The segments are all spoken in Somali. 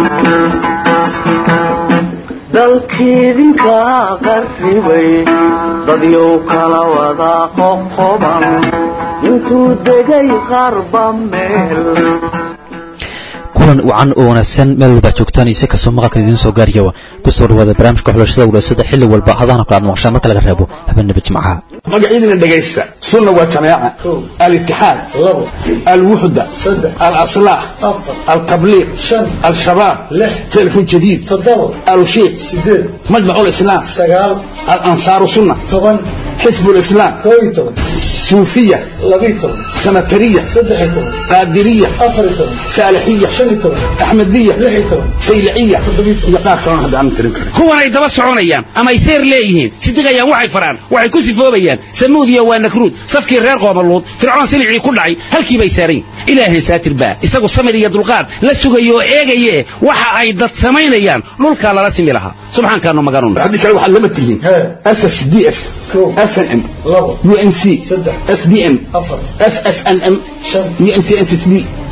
dalkiidinka qarribay dadyow kala wada qoqoban intuu degay qarba meel kulan wacan oo wanaagsan meel walbaa joogtaan iyo si kastoo maqalka idiin soo gaaraya kusoo dhawaada barnaamijka xulashada wulaasada xilli walba hadaana kala ad maqshaan marka laga reebo habeenaba jimcaha magacyadina dhegaysta sunna waa jamaaca alitixaad alwuxda alaslaax altabliiq al-shabaab telefon jadiid alushiiq majmac lislaam alansaaru sunna xisb lislaam suufiya sanatariya qaadiriya saalixiya axmediya fayliciya iyo qaar kalona hadda aan tirin karin kuwanay daba soconayaan ama ay seer leeyihiin sidiqayaan waxay faraan waxay ku sifoobayaan samuudiya waa nakruud safkii reer qoomaluud fircoon silicii ku dhacay halkii bay saarayn ilaahay saatir baa isagu samir iyo dulqaad la sugayo oo eegaye waxa ay dad samaynayaan dhulkaa lala simi lahaa subxaankaanu maganun haddii kale waxaad lama tihiin ss d f snm unc sbm ssnm uncnsb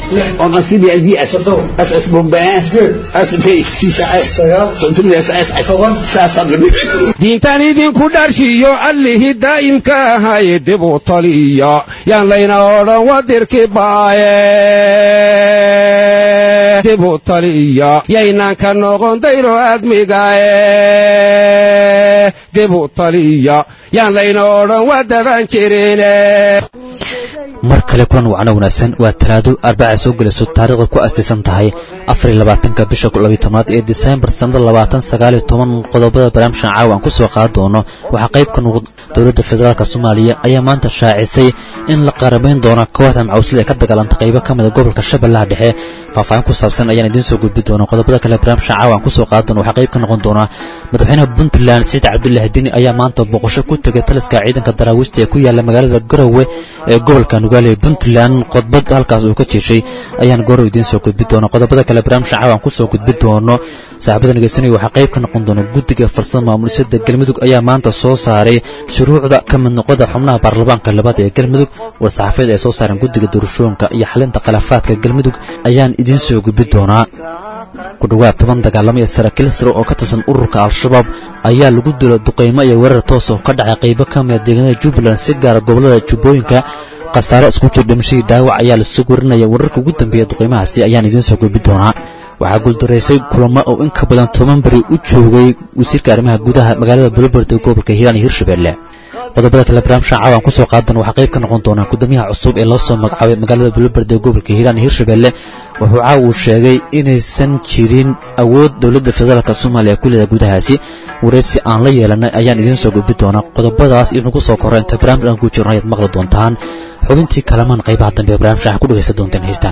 diintan idinku dharshiyo allihii daa'imka ahay dibu taliya yaan layna odhan wadirki baaye dibu taliya yaynaan ka noqon dayro admigae dibu taliya yaan layna odhan wadaban jirine mar kale kulan wacno wanaagsan waa talaado arbacay soo gelayso taariikhda ku astaysan tahay afariy labaatanka bisha labiy tobnaad ee disembar sannada labaatan sagaaliyo toban qodobada barnaamijkan caawa aan ku soo qaadi doono waxaa qayb ka noqda dowladda federaalk soomaaliya ayaa maanta shaacisay in la qaramayn doono kooxda macawslada ee ka dagaalanta qaybo ka mida gobolka shabeellaha dhexe faahfaahin ku saabsan ayaan idiin soo gudbi doona qodobada kale barnaamijkan caawa aan kusoo qaadi doono waxaa qayb ka noqon doona madaxweynaha puntland saciid cabdullaahi dini ayaa maanta boqosho ku tegay taliska ciidanka daraawiishta ee ku yaala magaalada garowe ee gobolka nugaale ee puntland qodbad halkaas uu ka jeeshay ayaan gooro idiin soo gudbi doona qodobada kale barnaamijka caawa aan kusoo gudbi doono saaxibada nageysanaya waxaa qayb ka noqon doona guddiga farsada maamulisada galmudug ayaa maanta soo saaray shuruucda ka mid noqoda xubnaha baarlamaanka labaad ee galmudug war-saxaafeed ay soo saareen guddiga doorashooyinka iyo xalinta khilaafaadka galmudug ayaan idiin soo gudbi doonaa ku dhowaad toban dagaalamo iyo saraakiil sare oo ka tirsan ururka al-shabaab ayaa lagu dilo duqaymo iyo weerar toos oo ka dhacay qaybo ka mida deegaanada jubbaland si gaara gobollada jubbooyinka khasaare isku jir dhimashadii dhaawac ayaa lasoo warinaya wararka ugu dambeeya duqaymahaasi ayaan idiin soo gudbi doonaa waxaa guuldaraysay kulamo oo in ka badan toban beri u joogay wasiirka arrimaha gudaha magaalada buloberd ee gobolka hiiraan iyo hirshabelle qodobada kale barnaamijka caawan kusoo qaadan waxaa qayb ka noqon doonaa gudoomiyaha cusub ee loo soo magacaabay magaalada buloberd ee gobolka hiiraan iyo hirshabelle wuxuu caawa uu sheegay inaysan jirin awood dowladda federaalk soomaaliya ku leeda gudahaasi wareysi aan la yeelanay ayaan idiin soo gudbi doonaa qodobadaas inagu soo korra inta barnaamij aan ku jirno ayaad maqli doontaan xubintii kalamaan qaybaha dambe ee barnaamijka waxaa ku dhegaysan doontaan heystaan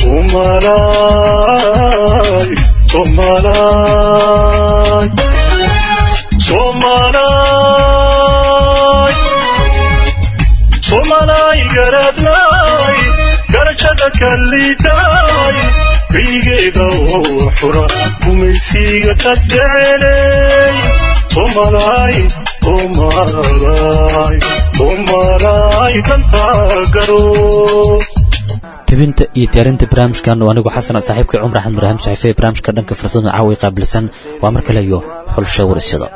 somalay garadlay garashada kalliitay kaygeeda oo xura gumaysiga ka jecelay somalay somalay somalay dantaa garo tebinta iyo diyaarinta barnaamijkan oo anigu xasan saaxiibkay cumar axmed maraham saxiife ee barnaamijka dhanka farsamada caawa ay qaabilsan waa mar kale iyo xulsha warasyada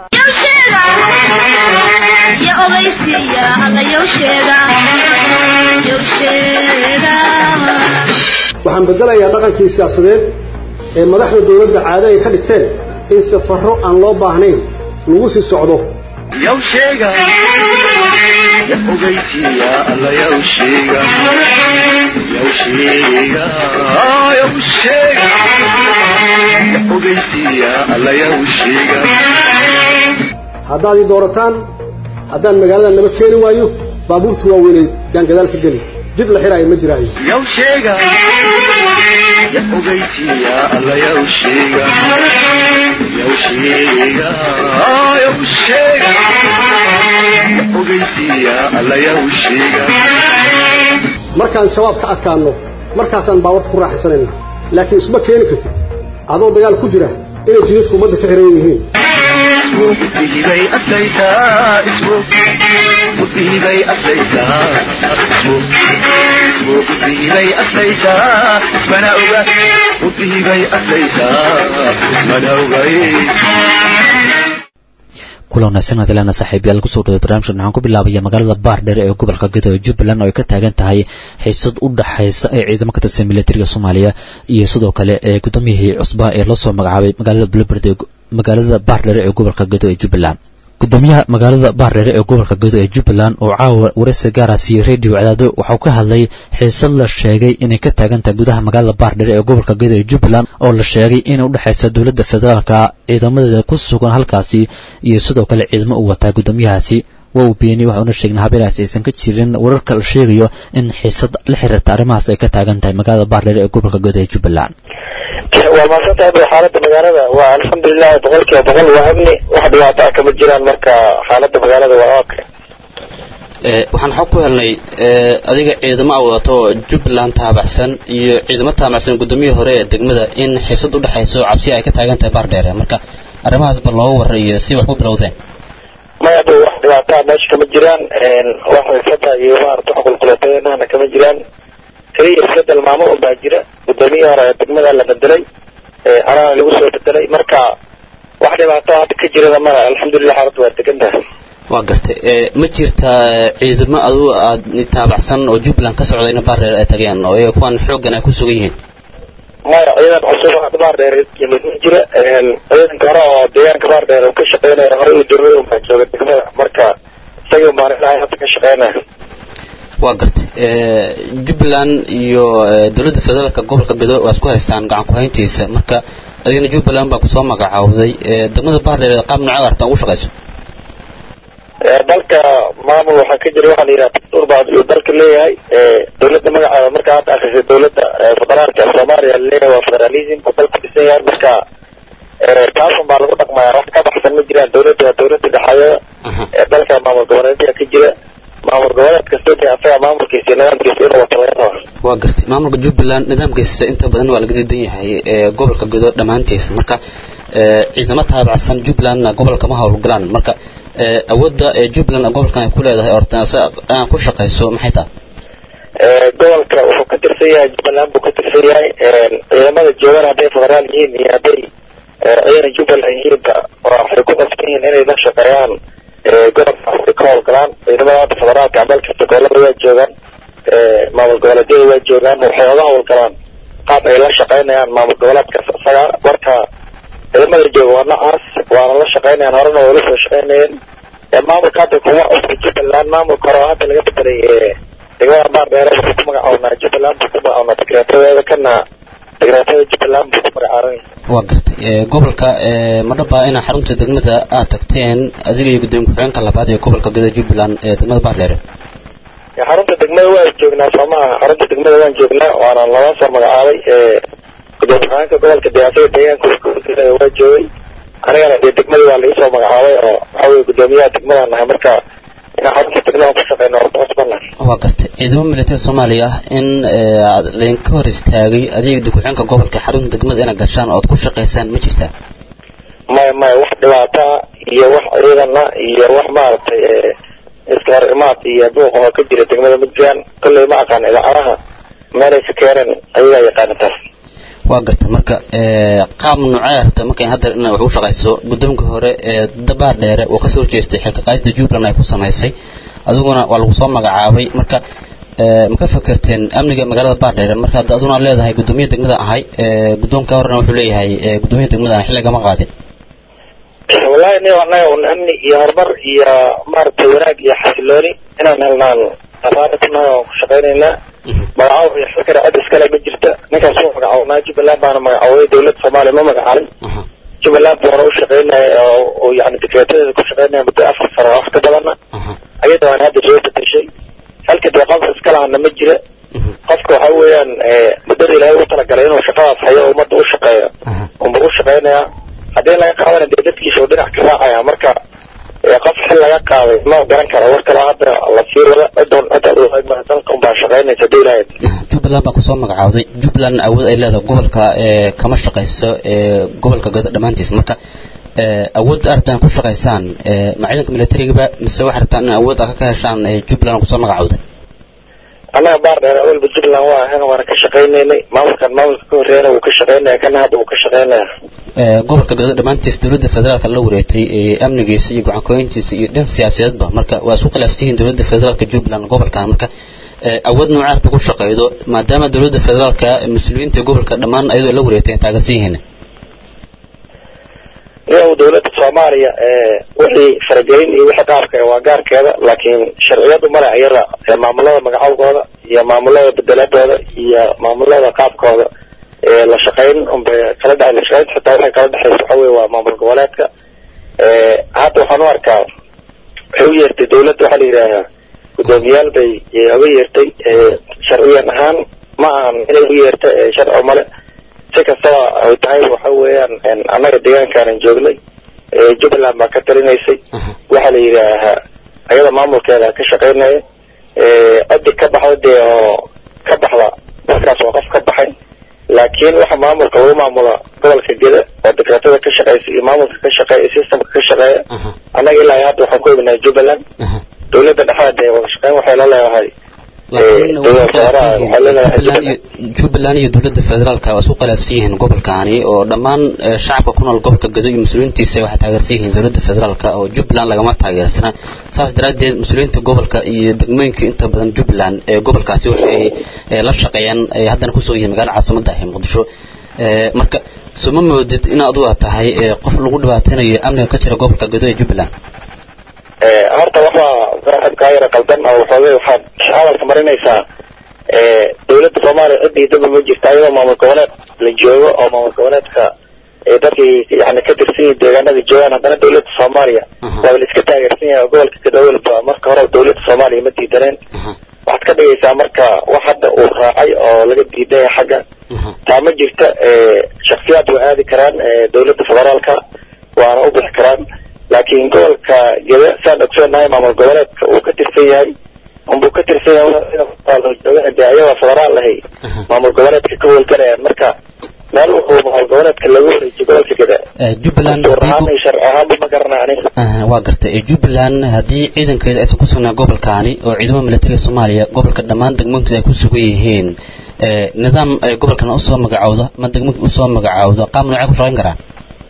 waxaan bedelayaa dhaqankii siyaasadeed ee madaxda dowladda caado ay ka dhigteen in safarro aan loo baahnayn lagu sii socdo haddaad ii doorataan haddaan magaalada naba keeni waayo baabuurta waaweynay yaan gadaal ka geli jid la xiraayo ma jiraayo markaan shabaab ka adkaanno markaasaan baawarta ku raaxaysanaynaa laakiin isma keeni kartid adoo dagaal ku jira inay jidadku ummadda ka xiran yihiin musiibay aslaytaa ismu musiibay aslaytaa ismu musiibay aslaytaa ismana oga musiibay aslaytaa ismana ogay kulan wanaagsan hadalana saaxiibayaal kusoo dhaway barnaamijkan waxaan ku bilaabaya magaalada baardheere ee gobolka gedo ee jubbaland oo ay ka taagan tahay xiisad u dhaxaysa ee ciidamo ka tirsan militariga soomaaliya iyo sidoo kale ee gudoomiyihii cusbaa ee loosoo magacaabay magaalada buloberd ee magaalada baardheere ee gobolka gedo ee jubbaland gudoomiyaha magaalada baardheere ee gobolka gedo ee jubbaland oo caawa wareysi gaara siiyey radio cadaado waxauu ka hadlay xiisad la sheegay inay ka taagan tahay gudaha magaalada baardheere ee gobolka gedo ee jubbaland oo la sheegay inay udhexaysa dowladda federaalka ciidamadeeda ku sugan halkaasi iyo sidoo kale ciidamo uu wataa gudoomiyahaasi waa uu beeniyey waxauna sheegnay habeelahaas aysan ka jirin wararka la sheegayo in xiisad la xiriirta arrimahaas ay ka taagan tahay magaalada baardheere ee gobolka gedo ee jubbaland waa mahadsantahay bro xaalada magaalada waa alxamdulilah boqol kiiba boqol waa amni wax dhibaato ah kama jiraan marka xaalada magaalada waa okay waxaan xog ku helnay adiga ciidamo a wadato jubbaland taabacsan iyo ciidamo taabacsan gudoomiyihii hore ee degmada in xiisad u dhexayso cabsi ay ka taagan tahay baardheere marka arrimahaasba looga waray iyo si wax ku bilowdeen maya dhow wax dhibaataa meesha kama jiraan wax xiisada iyo maarata wax qulqulateenahna kama jiraan keliya isbedel maamo un baa jira gudoomiyihii hore ee degmada la bedelay anana lagu soo bedelay marka wax dhibaato hadda ka jirada mala alxamdulilah xaaladda waa degan tahay waa gartay ma jirtaa ciidamo adu aad taabacsan oo jubbaland ka socda ina baardheer ay tageen oo iyaga kuwan xooggan ay ku sugan yihiin maya ciidan cusub hadda baardheer yimid ma jira ciidanka hore oo deegaanka baardheer uu ka shaqeynaya hore uu doomay un baa jooga degmada marka isagii un baan ilahay hadda ka shaqeynaya waa gartay jubbaland iyo dowladda federaalka gobolka gedo waa isku haystaan gacan ku-hayntiisa marka adigana jubbaland baa kusoo magacaawday degmada baardheer qaab noocada artan ugu shaqayso dalka maamul waxaa ka jira waxaa la yidhaha dastuur baa uu dalka leeyahay dowladda magaceeda marka hadda akrisay dowladda federaalka soomaaliya laleeyahay waa federalism oo dalku dhisan yahay marka taasun baa lagu dhaqmaya wax ka baxsan ma jiraan dowladda waa dowladda dhexeeda dalka maamul goboleedya ka jira maamul goboleed kasta dee asaga maamulkiisa iyo nidaamkiisa inuu wato laga raba waa gartay maamulka jubbaland nidaamkiisa inta badan waa laga diidan yahay gobolka gedo dhammaantiisa marka ciidamo taabacsan jubbalandna gobolka ma howlgalaan marka awoodda ee jubbaland gobolkan ay ku leedahay ortaan ku shaqayso maxay tahay gobolka wuxuu ka tirsan yahay jubbaland buu ka tirsan yahay ciidamada joogan hadday federaal yihiin iyo hadday ciidan jubbaland yihiinba waxay ku qasban yihiin inay la shaqeeyaan gobolkaas ay ka howlgalaan ciidamada hadda federaalka meel kasta gobolada waa joogaan maamul goboleedyada waa joogaan waxay oga howlgalaan qaab ay la shaqeynayaan maamul goboleedkaas isaga marka ciidamada jooga waa noocaas waana la shaqeynayaan horena way la soo shaqeynayeen maamulka hadda kuma cusba jubbaland maamulka hore oo hadda laga bedelay degmada baardheere wuxuu ku magacawnaa jubbaland buu ku magacawnaa dekreetadeeda kana dekreetada jubbaland buu ku magacaabay waa gartay gobolka madhaba inaa xarunta degmada aad tagteen adiga iyo gudoomiye ku-xigeenka labaad ee gobolka gedo jubbaland ee degmada baardheere xarunta degmada waan joognaa soomaha xarunta degmada waan joognaa waana laba soo magacaabay gudoomiye ku-xigeenka gobolka dee asaga deegaanka waa joogay anigana dee degmadii waa laisoo magacaabay oo waxa weye gudoomiyaha degmadaan nahay marka inaan xarunta degmada ku shaqeyno waa ku cusbannahay waa gartay ciidamo militari soomaaliya ah in laydinka hor istaagay adiga dukuxeenka gobolka xarunta degmada inaad gashaan ood ku shaqaysaan ma jirtaa maya maya wax dhibaata iyo wax ciidana iyo wax maaragtay iska hor imaad iyo buuq oo ka jira degmada ma jiraan kolley ma aqaan idaacadaha meelay ka keeneen ayagaa yaqaana taas waa garta marka qaab noocee rabta markay hadda ina wax u shaqayso guddoonka hore ee dabaar dheere oo kasoo jeestay xilka qaadista jubbaland ay ku samaysay adiguna waa lagu soo magacaabay marka ma ka fakerteen amniga magaalada baardheere marka hadda aduna leedahay guddoomiya degmada ahay guddoonka horena wuxuu leeyahay guddoomiya degmada aan xilligama qaadin wallahi ni anaga un amni iyo horumar iyo maaragtay wanaag iyo xasilooni inaan helnaan afaara kunahay waan ku shaqaynaynaa magacaabo iyo xilkana cid iskale ma jirta ninkaas wuu magacawnaa jubbaland baana magacaaway dowladda soomaaliya ma magacaabin jubbaland buuna u shaqaynaya oo yani dekreetadeeda ku shaqaynaya muddo afar sano wax ka badana ayada waan hadda soo bedeshay halka dee qofka iska lahana ma jira qofka waxa weeyaan muddada ilaahay ugu talagalay inuu shaqadaas hayo ummadda u shaqeeyo unba u shaqaynaya haddii laga qaadana dee dadkiisa uu dhinac ka raacaya marka qof xil laga qaaday ma garan karo war kale hadda la sii wada cidoon cid dalka unbaa shaqaynaysa hadii ilaahay jubbaland baa kusoo magacaawday jubbaland awood ay leedahay gobolka ee kama shaqayso ee gobolka godo dhammaantiis marka awoodda aragtaan ku shaqaysaan ma ciidanka milatarigaba mise waxay rabtaan in awood ka heshaan jubbaland kusoo magacowda annaga baar dheer awalba jubbaland waa ahayn waana ka shaqaynaynay maamulkan maamulka ka horreeyana wuu ka shaqaynaya kana hadda wuu ka shaqaynaya gobolka galgaduud dhammaantiis dowladda federaalka la wareegtay amnigiisa iyo gacankooyintiisa iyo dhan siyaasadeedba marka waa isku khilaafsan yihiin dowladda federaalka jubbaland gobolkan marka awood noocaa arta ku shaqeydo maadaama dowladda federaalka mas-uuliyiinta gobolka dhammaan ayadoo la wareegtay ay taagansan yihiin iyagu dowladda soomaaliya wixii faragelin iyo wixii qaabka waa gaarkeeda laakiin sharciyadu male iyada maamulada magacowgooda iyo maamulada bedeladooda iyo maamulada qaabkooda la shaqayn unbay kala dhex la shaqaynta xitaa waxay kala dhexaysa waxa weye waa maamul goboleedka hadda waxaan u arkaa waxay u yeertay dowladda waxaa la yidhaahaa guddoomiyaal bay oga yeertay sharciyan ahaan ma ahan inay u yeerta sharci male si kastaba ay tahay waxa weeyaan annaga deegaankaanan joognay jubbaland baa ka talinaysay waxaa la yidhaahaa ayada maamulkeeda ka shaqaynaya cidi ka baxda dee oo ka baxda dadkaas waa qof ka baxay laakiin waxa maamulka lagu maamula gobolka geda oo dekreetada ka shaqeysa iyo maamulka ka shaqeeya iyo systemka ka shaqeeya annaga ilaa hadda waxaan ku ognahay jubbaland dowladda dhexda dee wada shaqeyn waxay la leedahay jubbaland iyo dowladda federaalka waa isku khilaafsan yihiin gobolkaani oo dhammaan shacabka ku nool gobolka gado iyo mas-uuliyiintiisa waxay taageersan yihiin dowladda federaalka oo jubbaland lagama taageersana saas daraaddeed mas-uuliyiinta gobolka iyo degmooyinka inta badan jubbaland ee gobolkaasi waxay la shaqeeyaan haddana kusoo yihiin magaalada caasimada ah ee muqdisho marka suma moodid in adugu tahay qof lagu dhibaateynayo amniga ka jira gobolka gado ee jubbaland horta waxaa saaxibkaa yara qaldan oo waxoogay waxaad hadalka marinaysaa dowladda soomaaliya ciddii daba ma jirta ayadoo maamul goboleed la joogo oo maamul goboleedka dadkii yani ka tirsan yihin deegaanada joogaan haddana dowladda soomaaliya waaba la iska taageersan yahay oo gobolka gadawelba marka hore dowladda soomaaliya ma diidaneen waxaad ka dhigaysaa marka wax hadda uu raacay oo laga diidan yahay xagga taa ma jirta shaksiyaad waa aadi karaan dowladda federaalka waana u bixi karaan laakiin gobolka gede saan ogsoonahay maamul goboleedka uu ka tirsan yahay unbuu ka tirsan yahay de ayagoo federaal ahay maamul goboleedka ka howlgalayaan marka meel wuxuu maamul goboleedka lagu wareejiyo gobolka gede jubbaland ahaan sharci ahaanba ma garanaa aniga waa gartay jubbaland haddii ciidankeeda aysan ku sugnaa gobolkaani oo ciidamada militariga soomaaliya gobolka dhammaan degmooyinkiisa ay ku sugan yihiin nidaam gobolkan usoo magacowda ma degmooyinka usoo magacowda qaab noocay ku shaqayn karaan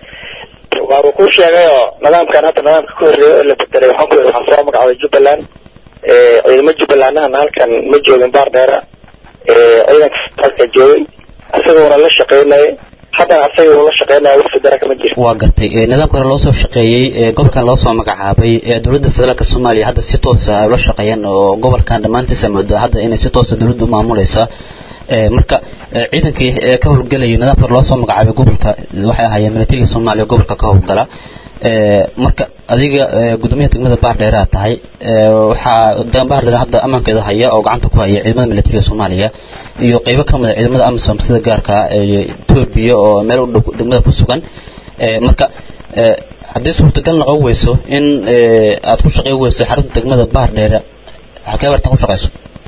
waaba ku sheegay oo nidaamkan hadda nidaamka ka horreeya oo la bedelay waxaan ku waxaa soo magacday jubbaland ciidamo jubbalandahana halkan ma joogin baar dheera ciidanka halka joogay isaguna la shaqeynaya haddana asaga uu la shaqeynaya wax federa kama jirto waa gartay nidaamka hore loo soo shaqeeyey gobolkan loo soo magacaabay dowladda federaalka soomaaliya hadda si toosa ay ula shaqeeyaan oo gobolkan dhammaantiisa moodo hadda inay si toosa dowladda u maamuleysa marka ciidankii ka howlgelayay nidaamka loo soo magacaabay gobolka waxay ahaayeen militariga soomaaliya gobolka ka howlgala marka adiga gudoomiyaha degmada baardheere aad tahay waxaa baardheere hadda ammaankeeda haya oo gacanta ku haya ciidamada militariga soomaaliya iyo qeybo ka mid a ciidamada amisom sida gaarka etoobiya oo meel u dhow degmada ku sugan marka haddii suurtagal noqon weyso in aad ku shaqey weyso xarunta degmada baardheere halkee bartan ku shaqeyso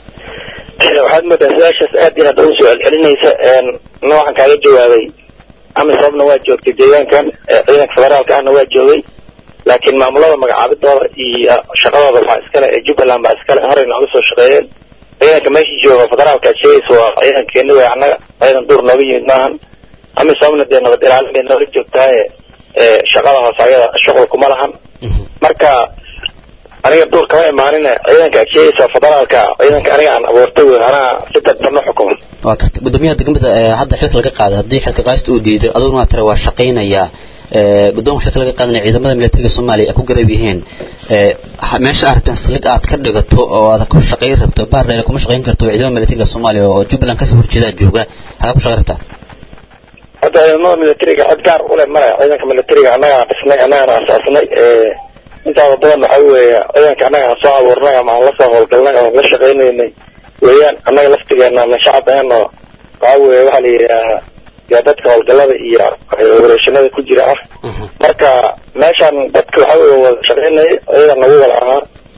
waxaad moodaa su-aashaas aad inaad ugu soo celcelinaysa na waxaan kaaga jawaabay amisomna waa joogtay deegaankan ciidanka federaalka ahna waa joogay laakiin maamulada magacaabidooda iyo shaqadooda waxaa iskale ee jubbaland baa iskale horey nooga soo shaqeeyeen ciidanka meesha jooga federaalka aad sheegaysa waa ciidankeeni wey annaga ciidan duur nooga yimid maahan amisomna dee nabad ilaalin bay nooga joogtaaye shaqada hoose ayada shuqul kuma lahan marka aniga duur kama imaanin ciidanka aad sheegaysa federaalka ciidanka aniga aan abuurtay wey anaa si dadban u xukuma waa garta gudoomiyaha degmada hadda xilka laga qaada haddii xilka qaasta uu diiday aduguna waa tira waa shaqaynayaa guddoonka xilka laga qaadanaya ciidamada militariga soomaaliya ay ku garab yihiin meesha aragtan saldhig aad ka dhigato oo aad ku shaqayn rabto baardheere kuma shaqayn karto ciidamada militariga soomaaliya oo jubbaland kasoo horjeedaa jooga hagaa ku shaqayn rabtaa hadda ciidamada militariga cid gaar u leh male ciidanka militariga annagaa dhisnay annagana asaasnay intaada badan waxa weeye ciidanka annaga aan soo abuurnay ama aan lasoo howlgalnay oo la shaqaynaynay weeyaan annaga laftigeena ama shacabeenno waxa weeye waxaa la yidhaahaa yaa dadka howlgallada iyo wareeshanada ku jira ah marka meeshaan dadka waxa weeye wada shaqaynaya ciidan nagu wada ahaa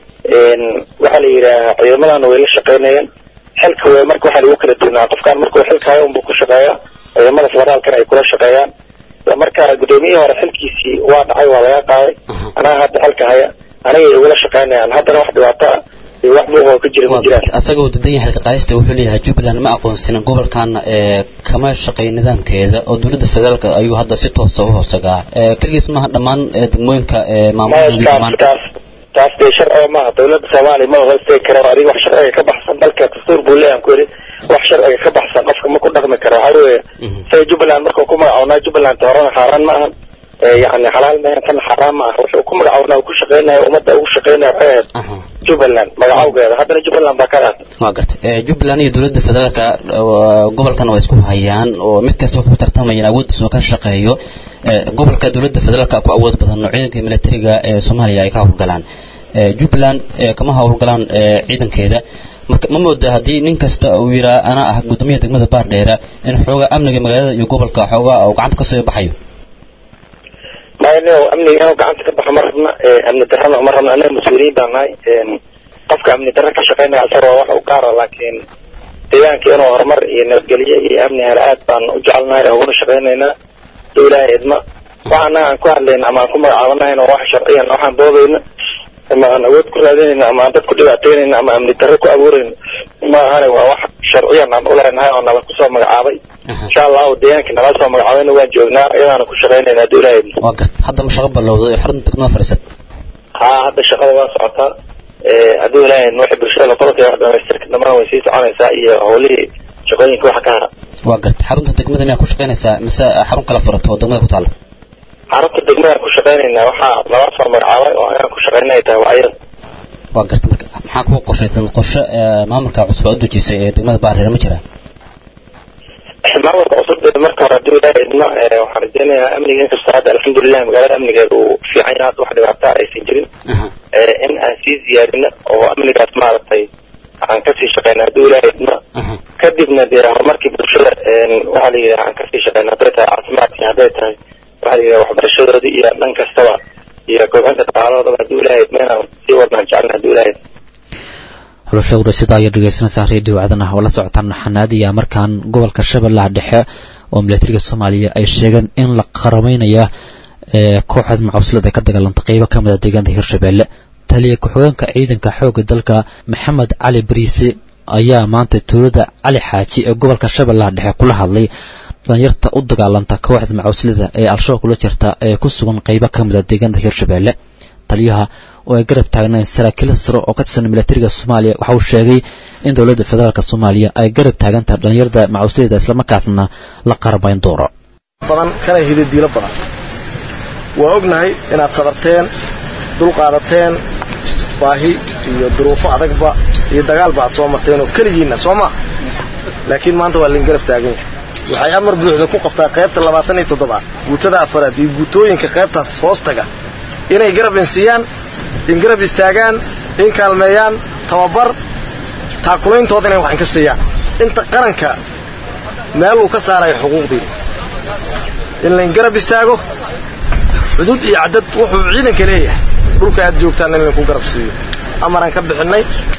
waxaa la yidhaahaa ciidamadana way la shaqaynayeen xilka wey marka waxaa lagu kala duwnaa qofkaan markuu xilka hayo unbuu ku shaqeeyaa ciidamada federaalkana ay kula shaqeeyaan marka gudoomiyihii hore xilkiisii waa dhacay waa laga qaaday anaa hadda xilka haya anigay igula shaqaynayaan haddana wax dhibaato ah iyo wax buuq oo ka jira ma jiraan asagoo dadan yahay xilka qaadista wuxuu leeyahay jubbaland ma aqoonsanin gobolkan ee kama shaqeyn nidaamkeeda oo dowladda federaalka ayuu hadda si toosa u hoosagaa ee keligiis maaha dhammaan ee degmooyinka ee maamulka taas taas taas dee sharciga maaha dowladda soomaaliya ma hoostegi karo adiga wax sharciga ka baxsan dalka dastuur buu leeyahan ku yidhi wax sharciga ka baxsan qofka ma ku dhaqmi karo waxaa weeye say jubbaland markuu ku magacawnaa jubbaland horena xaaraan ma ahan yani xalaal maahan kana xaaraan ma aha wuxuu ku magacawnaa ku shaqeynaya ummadda ugu shaqeynaya waxay ahayd jubbaland magacawgeeda haddana jubbaland baa ka dhaatay waa gartay ee jubbaland iyo dowladda federaalka gobolkan waa isku hayaan oo mid kasta wuxuu ku tartamayaan awooddiisa oo ka shaqeeyo ee gobolka dowladda federaalka ku awood badan oo ciidanka militariga ee soomaaliya ay ka howlgalaan ee jubbaland ee kama howlgalaan ee ciidankeeda marka ma moodaa haddii nin kasta uu yiraa anaa ah guddoomiyaha degmada baardheera in xoogaa amniga magaalada iyo gobolka xoogaa uu gacanta kasoo baxayo maayno amniga inuu gacanta ka baxo ma rabna amni darrana ma rabna anaga mas-uuliyiin baan nahay qofka amni darra ka shaqeynaya asaga waa wax u gaara laakiin deegaanka inuu horumar iyo nabadgelyo iyo amni hela aad baan u jecelnahay uguna shaqeynaynaa duu ilaahay idma waxa anaga aan ku hadlayna ama aan ku magacaabanahayn oo wax sharciyan waxaan boodayna ama aan awood ku raadinayna ama aan dad ku dhibaataynayna ama amni darro ku abuurayna ma ahane waa wax sharciyan aan uleenahay oo nala kusoo magacaabay insha allahu deegaanka nala soo magacaabayna waan joognaa iyadaana ku shaqeynayna hadduu ilaahay idmo waa gartay hadda ma shaqo ballowday ee xarunta degmada fadhiisat haa hadda shaqada waa socotaa hadduu ilaahay idmo waxay bulshada la qortay wax dhamaystirka dhammaan way sii soconaysaa iyo howlihii shaqooyinka waxa ka hara waa gartay xarunta degmada miyaa ku shaqeynaysaa mise xarun kala furato oo degmada ku taalla xarunta degmadaan ku shaqeynaynaa waxaa nala soo magacaabay oo anaga ku shaqeynaya tahay waa iyada waa gartay marka maxaa kugu qorshaysan qorshe ee maamulka cusub aad u dejisay ee degmada baardheer ma jiraa maamulka cusub ee marka hore hadduu ilaahay idmo waxaan rajeynayaa amniga inkastoo hadda alxamdulilah magaalada amnigeeda uu fiican yahay hadda wax dhibaataa aysan jirin in aan sii ziyaadino oo amnigaas maaragtay aan kasii shaqeyna hadduu ilaahay idmo kadibna dee horumarkii bulshada waxaa la yidhaha aan kasii shaqeyna hadday tahay caafimaadkii hadday tahay waxaa la yidhaha waxbarashadoodii iyo dhan kastaba iyo kobcinta dhaqaalahoodaba hadduu ilaahay idmo inaan sii wadnaan jecelna hadduu ilaahay idmo xulasha urashada ayaa dhegeysanaysaa reediyo wacdana oo la socotaan xanaadiya markaan gobolka shabeellaha dhexe oo milatariga soomaaliya ay sheegeen in la qarameynaya ee kooxda macawslada ka dagaalanta qeybo ka mid a deegaanka hirshabeelle taliya ku-xigeenka ciidanka xoogga dalka maxamed cali bariise ayaa maanta tuulada cali xaaji ee gobolka shabeellaha dhexe kula hadlay dhalinyarta u dagaalanta kooxda macawslada ee al-shabaab kula jirta ee ku sugan qeybo ka mid a deegaanka hirshabeelle taliyaha oo ay garab taagneen saraakiil sare oo ka tirsan milatariga soomaaliya waxa uu sheegay in dowladda federaalk soomaaliya ay garab taagantahay dhalinyarada macawslada islamarkaasna la qaramayn doono badan kana hidadiilo badan waa ognahay inaad sabarteen dulqaadateen baahi iyo duruufo adagba iyo dagaalba aad soo marteen oo keligiinna soo maa laakiin maanta waa lain garab taagan yahay waxay amar buuxda ku qabtaa qaybta labaatan iyo toddobaad guutada afaraad iyo guutooyinka qaybtaas hoostaga inay garab insiiyaan in garab istaagaan in kaalmeeyaan tababar taakulayntood inay waxan ka siiyaan inta qaranka meel uu ka saarayo xuquuqdiina in layn garab istaago xuduud iyo caddad wuxuu ciidanka leeyahay dhulka aad joogtaan in laynku garab siiyo amaraan ka bixinnay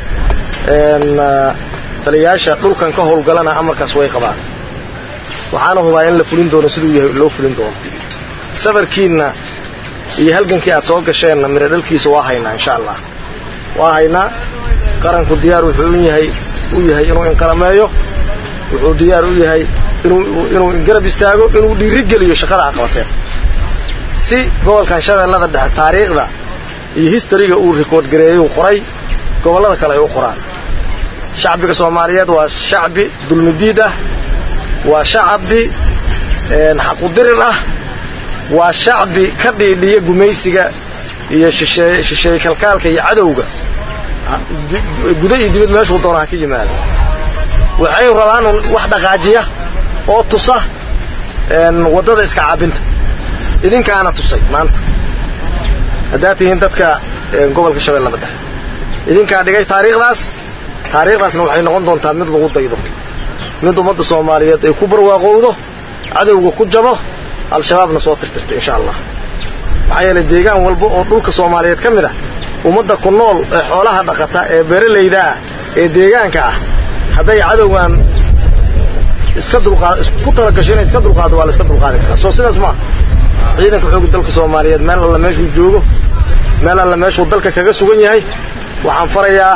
taliyayaasha dhulkan ka howlgalana amarkaas way qabaan waxaana hubaa in la fulin doono siduu yahay loo fulin doono safarkiinna iyo halgankii aad soo gasheenna miro dhalkiisa waa haynaa insha allah waa haynaa qaranku diyaar wuxuu u yahay u yahay inuu inqalameeyo wuxuu diyaar u yahay inuu ingarab istaago inuu dhiirigeliyo shaqada aad qabateen si gobolkan shabeellada dhexe taariikhda iyo histariga uu rikoord gareeyey uu qoray gobollada kale ay u qoraan shacbiga soomaaliyeed waa shacbi dulmidiid ah waa shacbi xaqudirir ah waa shacbi ka dhiidhiya gumaysiga iyo shisheeye kalkaalka iyo cadowga guda iyo dibad meeshuu doona ha ka yimaada waxay rabaan wax dhaqaajiya oo tusa waddada iska caabinta idinkaana tusay maanta haddaad tihiin dadka gobolka shabeellada dhexe idinkaa dhigay taariikhdaas taariikhdaasna waxay noqon doontaa mid lagu daydo mid ummadda soomaaliyeed ay ku barwaaqowdo cadowga ku jabo al-shabaabna soo tirtirta insha allah maxaa yeelay deegaan walba oo dhulka soomaaliyeed ka mid ah ummadda ku nool ee xoolaha dhaqata ee beeralayda ah ee deegaanka ah hadday cadowgan iska dulqaad isku talagasho inay iska dulqaado waa la iska dulqaadi karaa soo sidaas maaha ciidanka xoogga dalka soomaaliyeed meel alla meeshuu joogo meel alla meeshuu dalka kaga sugan yahay waxaan farayaa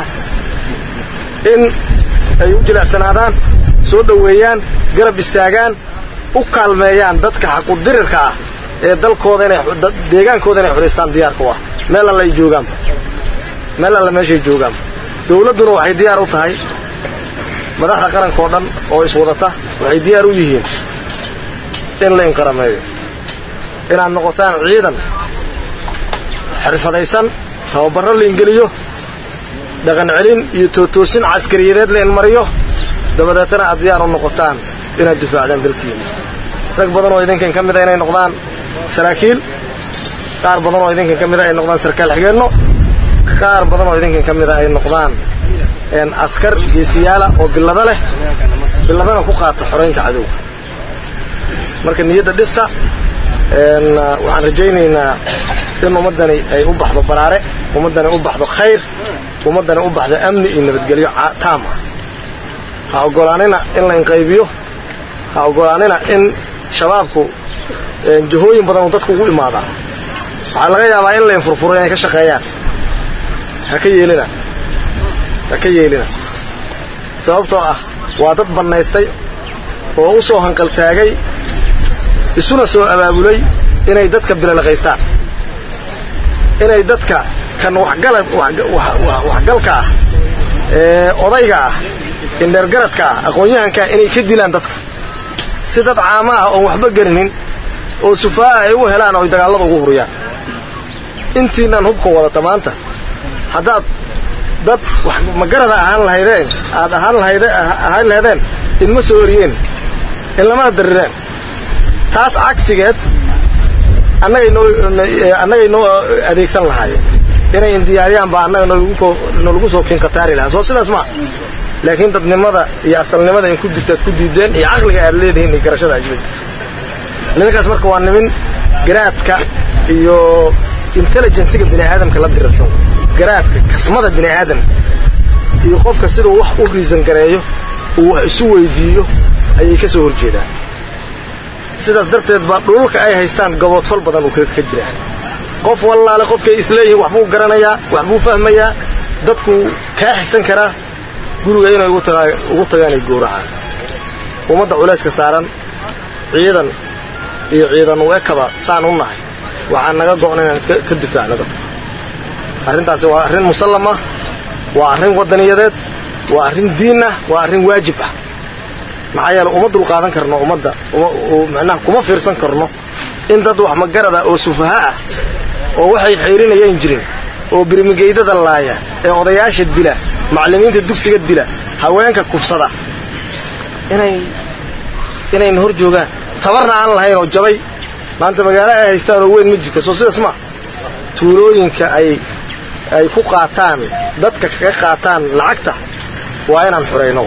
in ay u jilicsanaadaan soo dhoweeyaan garab istaagaan u kaalmeeyaan dadka xaqudirirka ah ee dalkooda inay deegaankooda inay xoraystaan diyaarka u ah meel alla ay joogaanba meel alla meeshay joogaanba dawladduna waxay diyaar u tahay madaxda qaranka oo dhan oo iswadata waxay diyaar u yihiin in la inqarameeyo inaad noqotaan ciidan xirfadaysan tababarro la ingeliyo dhaqan celin iyo tootoosin caskariyadeed la inmariyo dabadeetana aad diyaar u noqotaan inaad difaacdaan dalkiina rag badan oo idinkan ka mida inay noqdaan saraakiil qaar badan oo idinkan ka mida ay noqdaan sarkaal xigeenno qaar badan oo idinkan ka mida ay noqdaan askar geesiyaala oo billado leh billadana ku qaata xoraynta cadowga marka niyadda dhista waxaan rajaynaynaa in ummaddani ay u baxdo baraare ummaddani u baxdo khayr ummaddani u baxdo amni iyo nabadgelyo taam ah ha oggolaanina in la inqaybiyo ha oggolaanina in shabaabku jahooyin badan uu dadku ugu imaadaa waxaa laga yaabaa in la infurfuro inay ka shaqeeyaan ha ka yeelina ha ka yeelina sababtoo ah waa dad bannaystay oo u soo hanqaltaagay isuna soo abaabulay inay dadka bilalaqaystaan inay dadka kan waxgalka ah ee odayga ah indheergaradka ah aqoon-yahankaa inay ka dilaan dadka si dad caama ah oon waxba garinin oo sufaa'a ay u helaan oo ay dagaallada ugu huriyaan intiinaan hubka wadata maanta haddaad dad wax magarada ahaan lahaydeen aad ahaan ahaan lahaydeen idma soo oriyeen in lamana darireen taas cagsigeed annagay noo adeegsan lahaayeen inay indiyaariyaan baa annaga nolagu soo kinkataari lahaa soo sidaas maa laakiin dadnimada iyo asalnimada in ku jirtaad ku diideen iyo caqliga aad leedihiin iyo garashada ajwada nimankaas marka waa nimin garaadka iyo intelligensiga bini aadamka la dirirsan garaadka kasmada bini aadamka iyo qofka siduu wax u riisan gareeyo uu wax isu weydiiyo ayay ka soo horjeedaan sidaas darteed baa dhululka ay haystaan gaboodfal badan uu ka jiraa qof wallaale qofkay isleeyihiin waxbuu garanayaa waxbuu fahmayaa dadkuu kaa xigsan karaa guriga inay ugu tagaan ay gowracaan ummadda culayska saaran ciidan iyo ciidan u ekaba saan u nahay waxaa naga go'na inaan ka difaacno dadka arrintaasi waa arrin musallam ah waa arrin waddaniyadeed waa arrin diin ah waa arrin waajib ah maxaa yeele uma dulqaadan karno ummadda macnaha kuma fiirsan karno in dad wax magarada oo sufaha ah oo waxay xayrinayaan jirin oo birmigeydada laaya ee odayaasha dila macallimiinta dugsiga dila haweenka kufsada inay inayna hor joogaan tabarna aan lahayn oo jabay maanta magaalo ay haystaan oo weyn ma jirta soo sidaas ma tuulooyinka ay ay ku qaataan dadka kaga qaataan lacagta waa inaan xurayno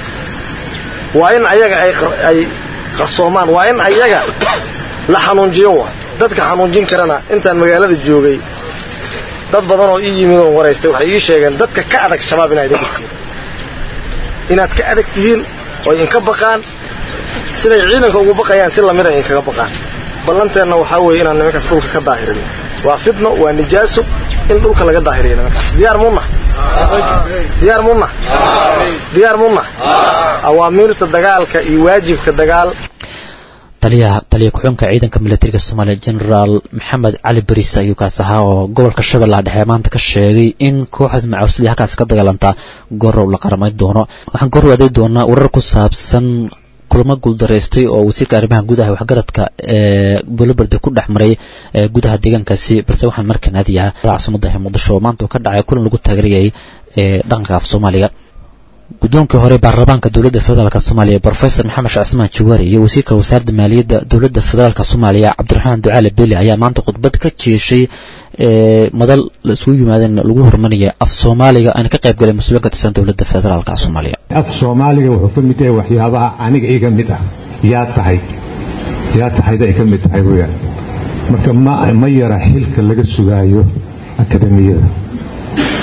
waa in ayaga ay qarsoomaan waa in ayaga la xanuunjiyo wa dadka xanuunjin karana intaan magaalada joogay dad badan oo ii yimid oon waraystay waxay ii sheegeen dadka ka adag shabaab inaad idinka tihiin inaad ka adag tihiin oy inka baqaan siday ciidanka ugu baqayaan si lamid ay inkaga baqaan ballanteenna waxaa weeye inaan nimankaas dhulka ka daahirin waa fidno waa nijaaso in dhulka laga daahiriyo nimankaas diyaar munna diyaar munna diyaar munna awaamiirta dagaalka iyo waajibka dagaal taliyaha taliya ku-xunka ciidanka milatariga soomaaliya genaraal maxamed cali bariis ayuu kaas ahaa oo gobolka shabeellaha dhexe maanta ka sheegay in kooxda macaawsladii halkaas ka dagaalantaa goorow la qaramay doono waxaan goor waaday doonaa warar ku saabsan kulamo guuldaraystay oo wasiirka arrimaha gudaha waxgaradka ee bulobardi ku dhex maray gudaha deegaankaasi balse waxaan markaan aadayaa caasimada muqdisho oo maanta uu ka dhacay kulan lagu taageerayay ee dhaqanka af soomaaliga guddoomkii hore baarlamaanka dowladda federaalk soomaaliya brofesor maxamed sheekh cismaan jawaari iyo wasiirka wasaaradda maaliyadda dowladda federaalk soomaaliya cabdiraxmaan ducaale beli ayaa maanta khudbad ka jeeshay madal la isugu yimaadeen lagu horumarinaya af soomaaliga aana ka qayb galay mas-uulin ka tirsan dowladda federaalk soomaaliya af soomaaliga wuxuu ka mid yahay waxyaabaha aniga iga mid ah yaa tahay yaa tahayda ay ka mid tahay weyaan marka ma ma yara xilka laga sugaayo akademiyada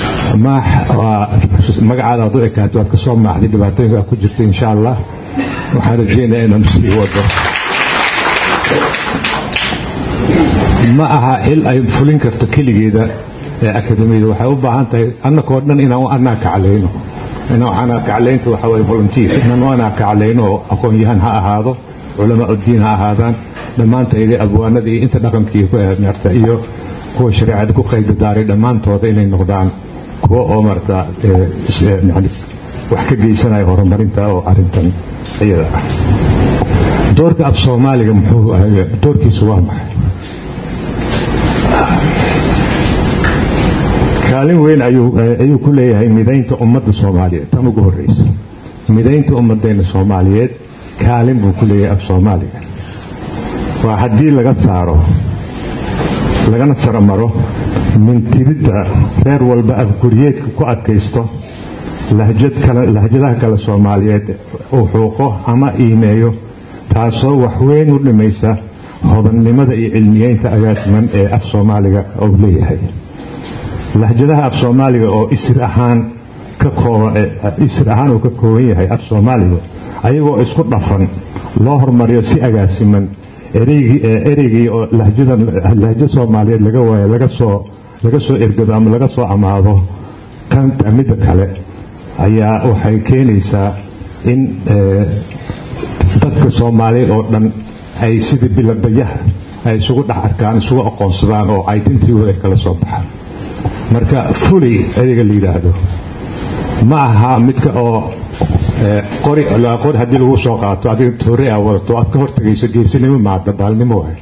magacaada aad u ekaatay waad ka soo maaxday dhibaatooyinka aad ku jirta insha allah waxaan rajaynayaa inaan sii wado ma aha xil ay fulin karto keligeeda ee akademiyada waxay u baahan tahay annakoo dhan inaan u anaa kaclayno inaan anaa kaclaynta waxa waye volunteer inaan u anaa kaclayno oo aqoon-yahan ha ahaado culamaa uddiin ha ahaadaan dhammaantayda abwaanada iyo inta dhaqankii ku maarta iyo kuwa shareecada ku qayda daaray dhammaantooda inay noqdaan kuwa oo maarta yani wax ka geysanaya horumarinta oo arrintan iyada ah doorka af soomaaliga muxuu doorkiisu waa maxay kaalin weyn ayuu ku leeyahay midaynta ummadda soomaaliyeed tan ugu horreysa midaynta ummadeenna soomaaliyeed kaalin buu ku leeyahay af soomaaliga waa haddii laga saaro lagana saramaro mintiridda reer walba afguryeedka ku adkaysto lahjadaha kale soomaaliyeed uu xuuqo ama iimeeyo taasoo waxweyn u dhimaysa hodannimada iyo cilmiyeynta agaasiman ee af soomaaliga uu leeyahay lahjadaha af soomaaliga oo isir ahaan ka isir ahaan uu ka kooban yahay af soomaaliga ayagoo isku dhafan loo hormariyo si agaasiman ereygii oo lahjo soomaaliyeed laga waayo laga soo ergado ama laga soo amaado kanta midda kale ayaa waxay keenaysaa in dadka soomaaliyeed oo dhan ay sidii biladayaha ay isugu dhex arkaan isugu aqoonsadaan oo identitygooda ay kala soo baxaan marka fuley ereyga la yidhaahdo ma aha midka oo qori qori haddii lagu soo qaato adiga toore aa wadato aad ka hortagayso geesinimo maa dabaalnimo waay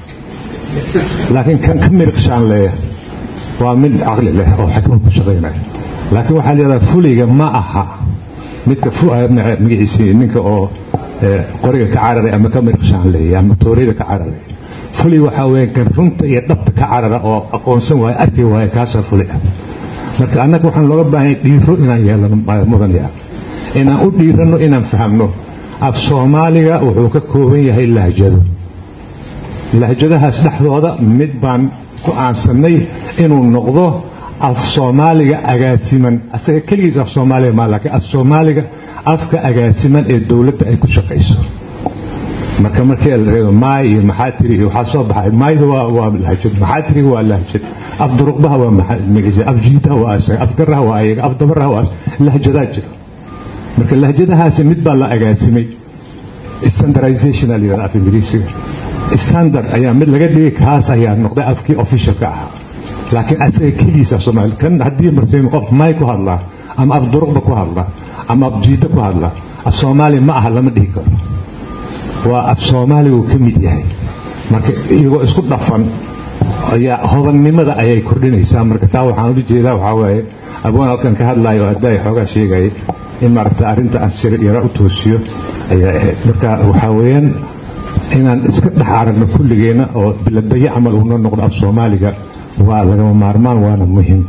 laakiin kan ka miriqshaan leeya waa mid caqli leh oo xikmad ku shaqaynaya laakiin waxaa leedaha fuliga ma aha midka magaciisii ninka oo qoriga ka cararay ama ka miriqshaan leeya ama tooreyda ka cararay fuli waxaa weeye kan runta iyo dhabta ka carara oo aqoonsan waayo arki waayo kaasaa fuli ah marka annaga waxaan looga baahanya dhiiro inaan yeelano mudanaya inaan u dhiiranno inaan fahamno af soomaaliga wuxuu ka kooban yahay lahjado lahjadahaas dhexdooda mid baan ku aansannay inuu noqdo af soomaaliga agaasiman asaga keligiis af soomaaliga maa laakiin af soomaaliga afka agaasiman ee dowladda ay ku shaqayso marka markii la reebo maay iyo maxaa tiri iyo waxaa soo baxay maayda waa waa lahjad maxaa tiri waa lahjad af duruqbaha waa magaciisa af jiidaha waa asaga af garaha waa ayaga af dabaraha waa lahjadaa jira marka lahjadahaasi mid baa la agaasimay standardization la yidhahda af ingiriisiga standard ayaa mid laga dhigay kaas ayaa noqday afkii officialka ahaa laakiin asaga keligiisa af soomaali kan haddii martay qof maay ku hadlaa ama af duruqba ku hadlaa ama af jiida ku hadlaa af soomaali ma aha lama dhihi karo waa af soomaaligu ka mid yahay marka iyagoo isku dhafan ayaa hodannimada ayay kordhinaysaa marka taa waxaan ula jeedaa waxaa waaye abwaan halkan ka hadlaayo oo haddaa xoogaa sheegaya in maaragta arrinta aan sir yara u toosiyo ayaa ahayd marka waxaa weeyaan inaan iska dhex aragno kulligeenna oo biladayo camal uuna noqdo af soomaaliga waa lagama maarmaan waana muhiim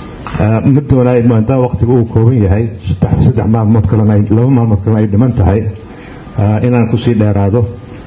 ma doonaay maadaama waqtiga uu kooban yahay saddex maalmood kalena laba maalmood kalena ay dhiman tahay inaan kusii dheeraado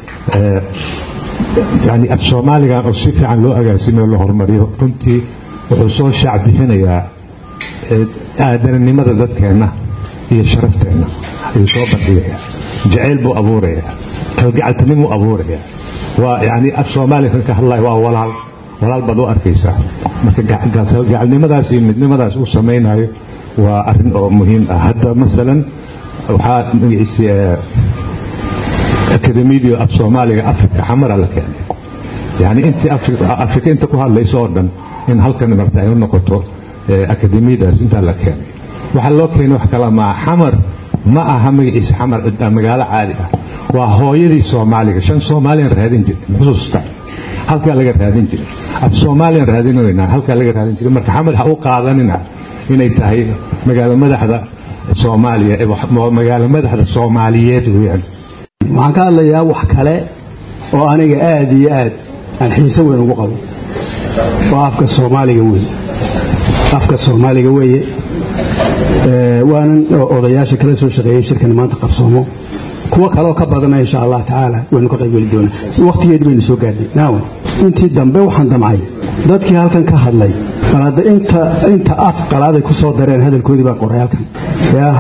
yani af soomaaligan oo si fiican loo agaasimo loo horumariyo runtii wuxuu soo shaac bixinayaa aadananimada dadkeenna iyo sharafteenna ayuu soo bandhigayaa jacayl buu abuurayaa kalgacaltinimuu abuurayaa waa yani af soomaaliya kan ka hadlaya waa walaal walaal baad u arkaysaa marka gacalnimadaas iyo midnimadaas uu samaynayo waa arrin oo muhiim ah hadda masalan waxaa magaciisi akademidio af soomaaliga afrika xamara la keenay yani intii afrika inta ku hadlayso oo dhan in halkan marta ay u noqoto akademiyadaas intaa la keenay waxaa loo keenay wax kala maa xamar ma aha magaciisa xamar magaalo caadi ah waa hooyadii soomaaliga shan soomaaliyan raadin jiray xusuusta halkaa laga raadin jiray af soomaaliyan raadinaynaa halkaa laga raadin jiray marka xamar ha u qaadanina inay tahay magaalo madaxda soomaaliya magaalo madaxda soomaaliyeed weeyaan waxaan ka hadlayaa wax kale oo aniga aad iyo aad aan xiise weyn ugu qabo waa afka soomaaliga weeye afka soomaaliga weeye waanan odayaasha kala soo shaqeeyey shirkan maanta qabsoomo kuwo kaleoo ka badana insha allah tacaala waynu ka qaybgeli doonaa wakhtigeedi baynu soo gaadhnay naaw intii dambe waxaan damcay dadkii halkan ka hadlay bal hadda inta inta af qalaaday ku soo dareen hadalkoodii baan qoray halkan yaa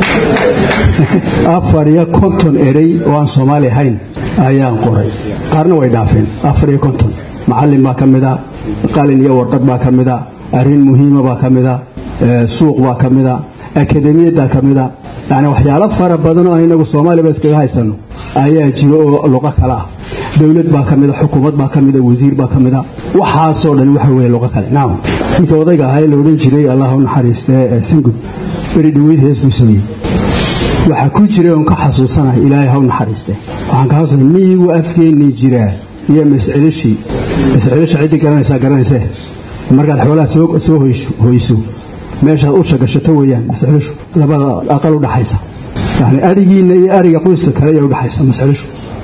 afar iyo konton erey oo aan soomaali ahayn ayaan qoray qaarna way dhaafeen afar iyo konton macallin baa ka mid a qalin iyo warqad baa ka mid a arrin muhiima baa ka mid a suuq baa ka mid a akademiyaddaa ka mid a yacni waxyaalo fara badan oo aan inagu soomaaliba iskaga haysanno ayaa jiro oo luqo kale ah dowlad baa ka mid a xukuumad baa ka mid a wasiir baa ka mid a waxaasoo dhan waxa weeye luqo kale nacam ninka odayga ahaa ee la odhan jiray allah u naxariistee ee singud beri dhaweyd hees buu sameeyey waxaa ku jiray oon ka xasuusanahay ilaahay ha u naxariiste waxaan ka xasuusanay miyigu afkeennii jiraa iyo mascelishii mascelisha ciddii garanaysaa garanaysee markaad xoolaha soo hoyso meeshaad usha gashato weeyaan mascelishu labada aqal u dhaxaysa yani arigiinna iyo ariga qoyska kale ayaa udhaxaysa mascelishu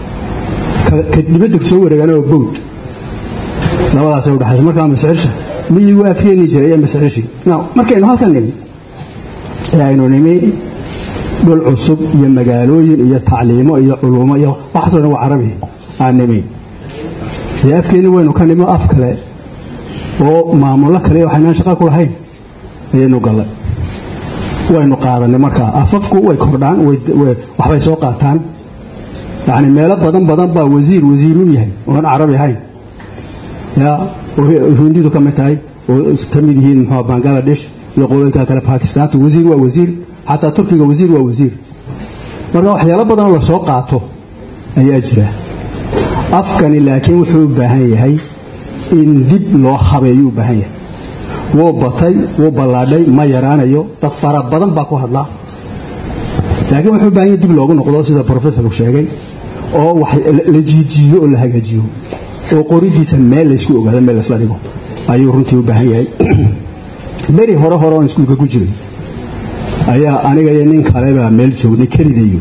ka dibadda soo wareegana oo bowd labadaasay udhaxaysa markaa mascelisha miyigu afkeennii jira iyo mascelishii markaynu halkan nimi ee aynu nimi dhul cusub iyo magaalooyin iyo tacliimo iyo culumo iyo waxaasoo dhan waa carabi aan nimi dee afkeenni waynu ka nimo af kale oo maamullo kale waxaynaan shaqa ku lahayn ayaynu gallay waynu qaadanay markaa afafku way kordhaan waxbay soo qaataan yacni meelo badan badan baa wasiir wasiiruun yahay oon carabi ahayn yaa hindidu ka mid tahay oo ka mid yihiin muxuu bangaladesh iyo qolooyinka kale bakistaanta wasiir waa wasiir xataa turkiga wasiir waa wasiir marka waxyaalo badanoo la soo qaato ayaa jira afkani laakiin wuxuu u baahan yahay in dib loo habeeyuu u baahan yahay wuu batay wuu ballaadhay ma yaraanayo dad fara badan baa ku hadlaa laakiin wuxuu u baahan yahay dib loogu noqdo sida professorku sheegay oo wax la jiijiiyo oo la hagaajiyo oo qoridiisa meel laysku ogaado meel laysla dhigo ayuu runtii u baahan yahay beri hore hore oon iskuulka ku jiray ayaa aniga iyo nin kalebaa meel joognay kelidayo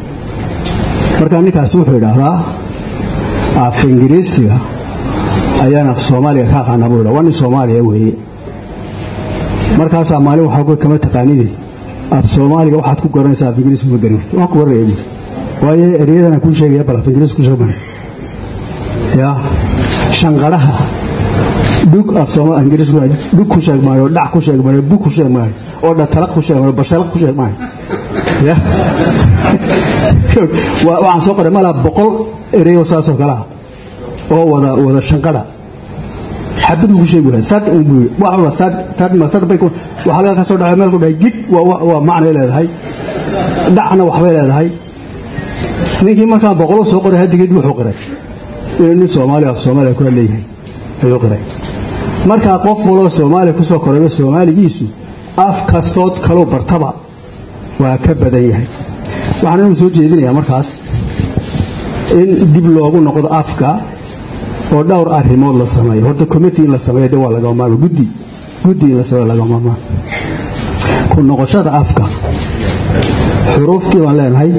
markaa ninkaasi wuxuu idhaahdaa af ingiriisiga ayaan af soomaaliga ka aqaanaa buu idha waa nin soomaaliya weeye markaasaa maalin waxaa ku kama taqaanide af soomaaliga waxaad ku garanaysaa af ingiriis ma garan waan ku garanaya buuri waayo ereyadana kuu sheegaya bal af ingiriis ku sheeg maayo yaa shanqadhaha dhug af soomaali ingiriis ku dhug ku sheeg maayo dhac ku sheeg maayo bug ku sheeg maayo oo dhatalaq ku sheeg maayo bashalaq ku sheeg maayo ya waxaan soo qoray malaa boqol ereyo saasoo kale ah oo wada wada shanqadha xabad buu ku sheegi wahay third un buu wax walba third third ma third bay waxa laga ka soo dhacay meel ku dhahay gig waa waa macnay leedahay dhacna waxbay leedahay ninkii markaa boqol soo qoray hadigeed wuxuu qiray inuu nin soomaali af soomaaliya ku leeyahay ayuu qiray markaa qof waloo soomaaliya ku soo korayba soomaaligiisu af kastood kaloo bartaba waa ka badan yahay waxaan inuu soo jeedinayaa markaas in dib loogu noqdo afka oo dhowr arrimood la sameeyo horta committee in la sameeyo de waa laga maarmaan guddi guddi in la sameeyo laga maarmaan ku noqoshada afka xuruuftii baan leenahay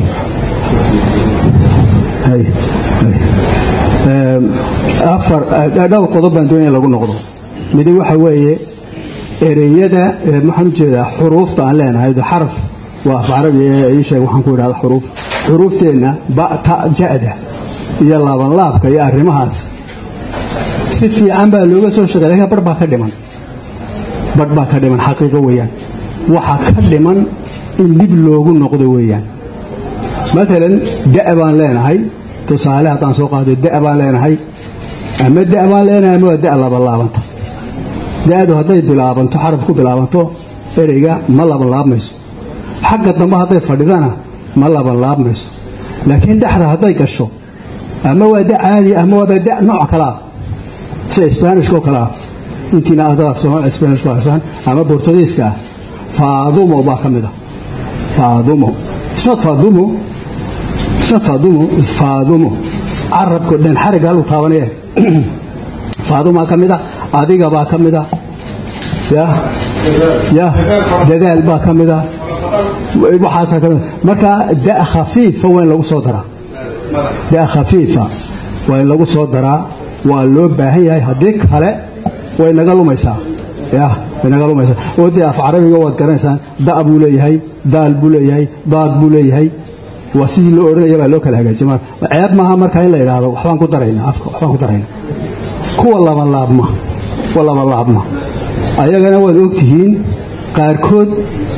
afar dhowr qodob baan doonaya lagu noqdo midi waxa weeye ereyada maxaan u jeedaa xuruufta aan leenahay xaraf waa af carabi ii sheeg waxaan ku idhahda xuruuf xuruufteenna ba ta ja'da iyo laabanlaabka iyo arrimahaas si fiican baa looga soo shaqey lakin barh baa ka dhiman barh baa ka dhiman xaqiiqo weeyaan waxa ka dhiman in dib loogu noqdo weeyaan maalan da' baan leenahay tusaale haddaan soo qaado da' baan leenahay ama da' baan leenahay ama waa da' labanlaabanta da'du hadday bilaabanto xaraf ku bilaabanto ereyga ma labanlaabmayso xagga dambe hadday fadhidana ma labanlaabmayso laakiin dhexda hadday gasho ama waa da caadi ama waaba da nooc kale ah sida sbanishkoo kale ah intiina adada sbanishku haysaan ama bortugiiska ah faadumo baa ka mid ah faadumo isnad faadumo isnad faadumo faadumo carabko dhan xariga haluu taabanaya faadumaa ka mid ah adiga baa ka mid ah ya ya dadaal baa ka mid ah waxaasaa ka mid marka da khafiifa waa in lagu soo daraa da khafiifa waa in lagu soo daraa waa loo baahan yahay haddii kale way naga lumaysaa ya way naga lumaysaa oo dee af carabiga waad garanaysaan da buu leeyahay daal buu leeyahay daad buu leeyahay waa sidii loo odhanaya baa loo kala hagaajiya ceeb maaha marka in la yidhaahdo waxbaan ku daraynaa afka waxbaan ku daraynaa kuwa labalaabma kuwa labalaabma ayagana waad ogtihiin qaarkood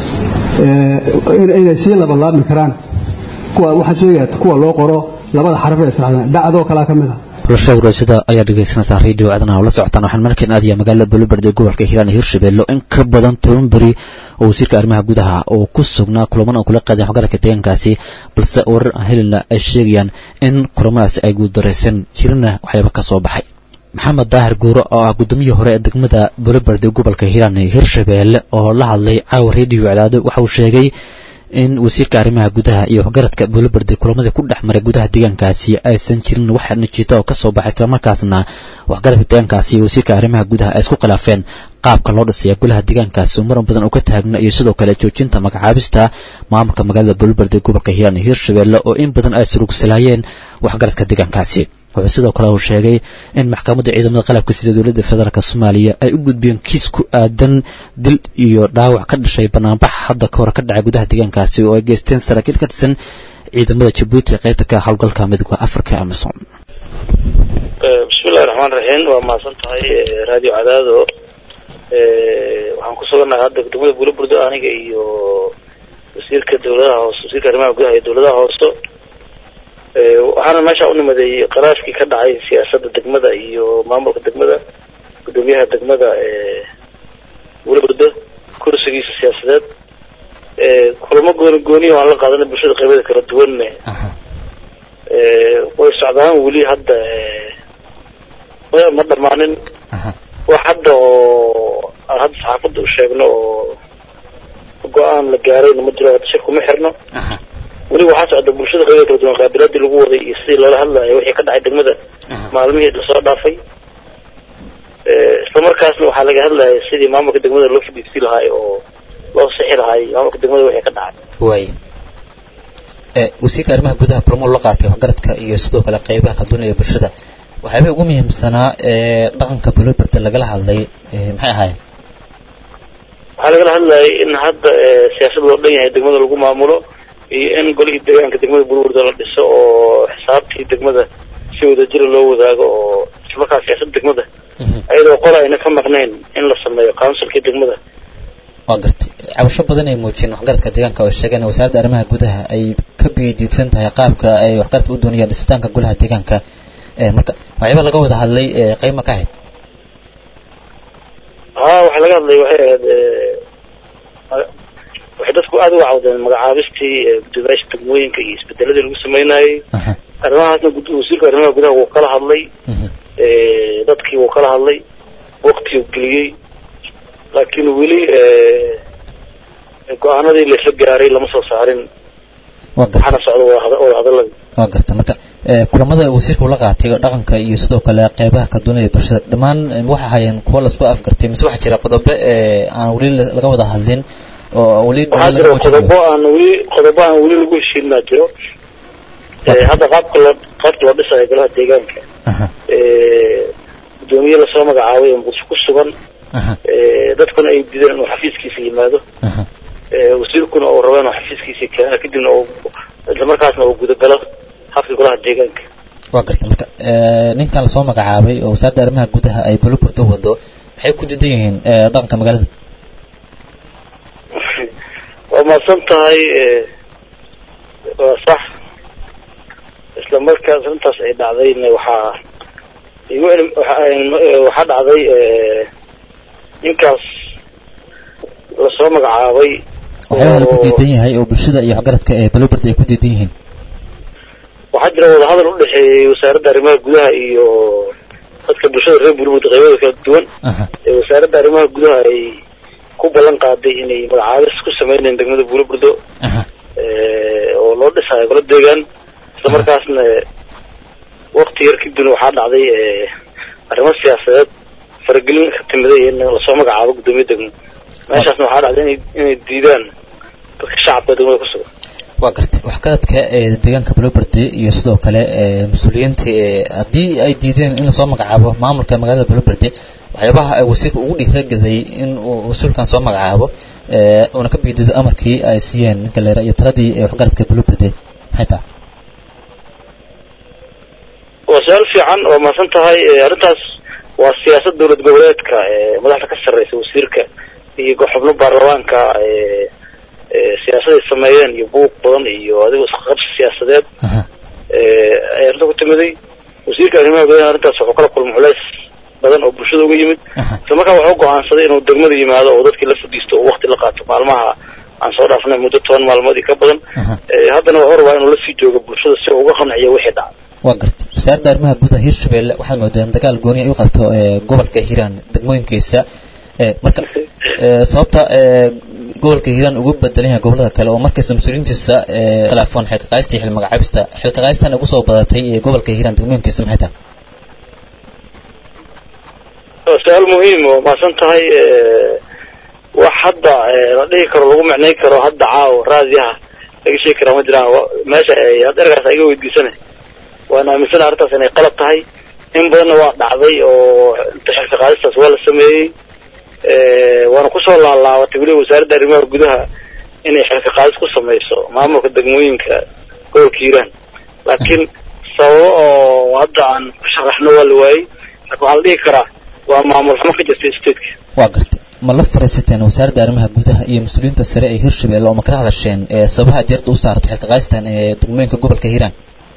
inay sii labalaabmi karaan waxaan sheegaya kuwa loo qoro labada xaraf ee israacdaan dhacdoo kalaa ka mid ah xulasha warasada ayaa dhegaysanaysaa radio codana oo la socotaan waxaan markan aadaya magaalada buluberd ee gobolka hiiraan iyo hirshabelle in ka badan toban beri oo wasiirka arrimaha gudaha oo ku sugnaa kulaman oo kula qaadeen xogaradka deegaankaasi balse warar helina ay sheegayaan in kulamadaasi ay guuldaraysan jirina waxyaaba ka soo baxay maxamed daahir guuro oo ah gudoomiyii hore ee degmada buluberd ee gobolka hiiraan iyo hirshabelle oo la hadlay caawa radio cadaado waxa uu sheegay in wasiirka arrimaha gudaha iyo waxgaradka buluberde kulamadii ku dhex maray gudaha deegaankaasi aysan jirin wax natiito oo ka soo baxay islamarkaasna waxgaradka deegaankaasi iyo wasiirka arrimaha gudaha ay isku khilaafeen qaabka loo dhisaya golaha deegaankaasi oo maran badan oo ka taagna iyo sidoo kale joojinta magacaabista maamulka magaalada buluberde gobolka hiiraan iyo hirshabelle oo in badan ay surugsalaayeen waxgaradka deegaankaasi wuxuu sidoo kale uu sheegay in maxkamadda ciidamada qalabka sida dowladda federaalk soomaaliya ay u gudbiyeen kiis ku aadan dil iyo dhaawac ka dhashay banaanbax hadda ka hor ka dhacay gudaha deegaankaasi oo ay geysteen saraakiil ka tirsan ciidamada jabuuti qaybta ka howlgalka midooda africa amison bismillahi raxmaan raxiim waa mahadsan tahay radio cadaado waxaan ku sugannahay hadda degmada buulaburdo aniga iyo wasiirka dowladaha hoose wasiirka arrimaha gudaha iyo dowladaha hoose waxaana meesha u nimaday qaraashkii ka dhacay siyaasadda degmada iyo maamulka degmada gudoomiyaha degmada wulaburdo kursigiisa siyaasadeed kulamo gooni gooniya waan la qaadanay bulshada qaybada kala duwanne way socdaan weli hadda ma dhamaanin wax hadda oo aan hadda saxaafadda u sheegno oo go-aan la gaarayna ma jiro hadda shir kuma xirno weli waxaa socda bulshada qaybada kala duwan qaabilaadii lagu waday iyo sidii loola hadlayo wixii ka dhacay degmada maalmihii lasoo dhaafay islamarkaasna waxaa laga hadlaya sidii maamulka degmada loo fadhiisi lahaay oo loo sixi lahaay maamulka degmada wixii ka dhacay waay wasiirka arrimaha gudaha kulamo la qaatay waxgaradka iyo sidoo kale qaybaha ka duwan ee bulshada waxyaabay ugu muhiimsanaa ee dhaqanka buluberde lagala hadlay maxay ahaayeen waxaa lagala hadlayay in hadda siyaasad loo dhan yahay degmada lagu maamulo iyo in golihii deegaanka degmada bulburda la dhiso oo xisaabtii degmada si wadajira loo wadaago oo islamarkaa siyaasadda degmada ayadoo qol ayna ka maqnayn in la sameeyo counsilkii degmada waa gartay cabasho badan ay muujiyeen waxgaradka deegaanka oo sheegeen wasaaradda arrimaha gudaha ay ka biyadiidsan tahay qaabka ay waxgaradka u doonayaan dhisitaanka golaha deegaanka marka waxyaaba laga wada hadlay qayma ka ahayd haa waxaa laga hadlay waxay ahayd waxay dadku aada uga cawdeen magacaabistii gudoomiyaasha degmooyinka iyo isbedeladii lagu sameynayay arrimahaasna wasiirka arrimaha gudaha wuu kala hadlay dadkii wuu kala hadlay waktiuu geliyey laakiin weli go-aanadii laisla gaaray lama soo saarin waxaana socda wada hadaladii waa garta marka kulamada wasiirka ula qaatay oo dhaqanka iyo sidoo kale qeybaha ka duwan ee bulshada dhammaan waxay ahaayeen kuwa lasku afgartay mise waxaa jira qodobo aan weli laga wada hadlin oo weli waxaa jira qodobo aan weli qodobo aan weli lagu heshiin maa jiro hadda qaabka loo qaabka loo dhisayo golaha deegaanka gudoomiye lasoo magacaabay oo muqdisho ku sugan dadkuna ay dideen inuu xafiiskiisa yimaado wasiirkuna uu rabo inuu xafiiskiisa keeno kadibna uu islamarkaasna uu gudagalo habka golaha deegaanka waa garta marka ninkan lasoo magacaabay oo wasaaradda arrimaha gudaha ay buluburde wado maxay ku didan yihiin dhaqanka magaalada waa mahadsan tahay waa sax isla markaas intaas ay dhacdayna waxaa igu waxaa dhacday ninkaas lasoo magacaabay waxyaabaha lagu diidan yahay oo bulshada iyo waxgaradka ee buluberde ay ku diidan yihiin waxaa jira wadahadal u dhexeeyey wasaaradda arrimaha gudaha iyo dadka bulshada reer bulburda qaybada kala duwan ee wasaaradda arrimaha gudaha ay ku ballan qaaday inay magacaabis ku sameynayeen degmada buulaburdo oo loo dhisayo golo deegaan isla markaasna wakti yar kadibna waxaa dhacday arrimo siyaasadeed faragelin ka timiday in lasoo magacaabo guddoomiye degmo meeshaasna waxaa dhacday inay inay diidaan dadka shacabka degmada ku sugan waa gartay waxgaradka ee deegaanka buluberde iyo sidoo kale mas-uuliyiinta haddii ay diideen in lasoo magacaabo maamulka magaalada buluberde waxyaabaha ay wasiirka ugu dhiiragaday in uu mas-uulkan soo magacaabo uuna ka biidido amarkii ay siiyeen ninka leera iyo taladii waxgaradka buluberde maxay tahay waa su-aal fiican waa mahadsan tahay arrintaas waa siyaasad dowlad goboleedka ee madaxda ka sarreysa wasiirka iyo xubno baarlamaanka ee ee siyaasaday sameeyeen iyo buuq badan iyo adigoo isqabsi siyaasadeed ee ay arrinta ku timiday wasiirka arrimaha gudaha arrintaas wuxuu kala kulma culays badan oo bulshada uga yimid isla markaa wuxuu go'aansaday inuu degmada yimaado oo dadkii la fadhiisto oo waqti la qaato maalmaha aan soo dhaafnay muddo toban maalmoodii ka badan ee haddana wuxuu rabaa inuu la sii joogo bulshada si uu uga qanciyo wixii dhacay waa gartay wasaaradda arrimaha gudaha hirshabelle waxaad moodeen dagaal gooni ay u qabto ee gobolka hiiraan degmooyinkiisa ee marka ee sababta ee gobolka hiiraan ugu bedelan yahay gobolada kale oo markasta mas-uuliyiintiisa ee khilaafaan xilkaqaaysta iyo xilmagacaabista xilkaqaayistan ugu soo badatay ee gobolka hiiraan degmooyinkiisa maxay tahay waa su-aal muhiim oo maasan tahay wax hadda la dhihi karo lagu micnay karo hadda caawo raadiyaha laga sheegi karaa ma jiraan wa- meesha ay hadda ergaas iga weydiisana waan aaminsana arrintaas inay qalab tahay in badanna waa dhacday oo inta xilka qaadistaas waa la sameeyey waana kusoo laalaabatay weliba wasaaradda arrimaha gudaha inay xilka qaadis ku samayso maamulka degmooyinka gobolka hiiraan laakiin sababo oo hadda aan ku sharaxno waa la waayey laakiin waxaa la dhihi karaa waa maamul xumo ka jirta stateka waa gartay ma la fariisateen wasaaradda arrimaha gudaha iyo mas-uuliyiinta sare ee hirshabelle oo ma kala hadasheen ee sababaha diirda u saarto xilkaqaayistan ee degmooyinka gobolka hiiraan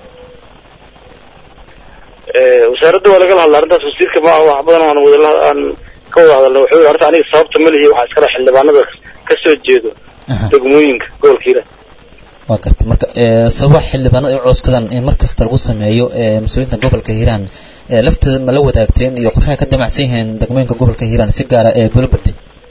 wasaaradda waa lagala hadla arrintaas wasiirka ma wax badan aan wada aan ka wada hadalnay wuxuu yidhi arrinta aniga sababta ma lihi waxaa iskala xildhibaanada ka soo jeedo degmooyinka gobolka hiiraan waa gartay marka ee sababaha xildhibaanada ay u cooskadaan in mar kasta lagu sameeyo ee mas-uuliyiinta gobolka hiiraan ee lafteeda ma la wadaagteen iyo qorshaha ka damacsan yihiin degmooyinka gobolka hiiraan si gaara ee buloberde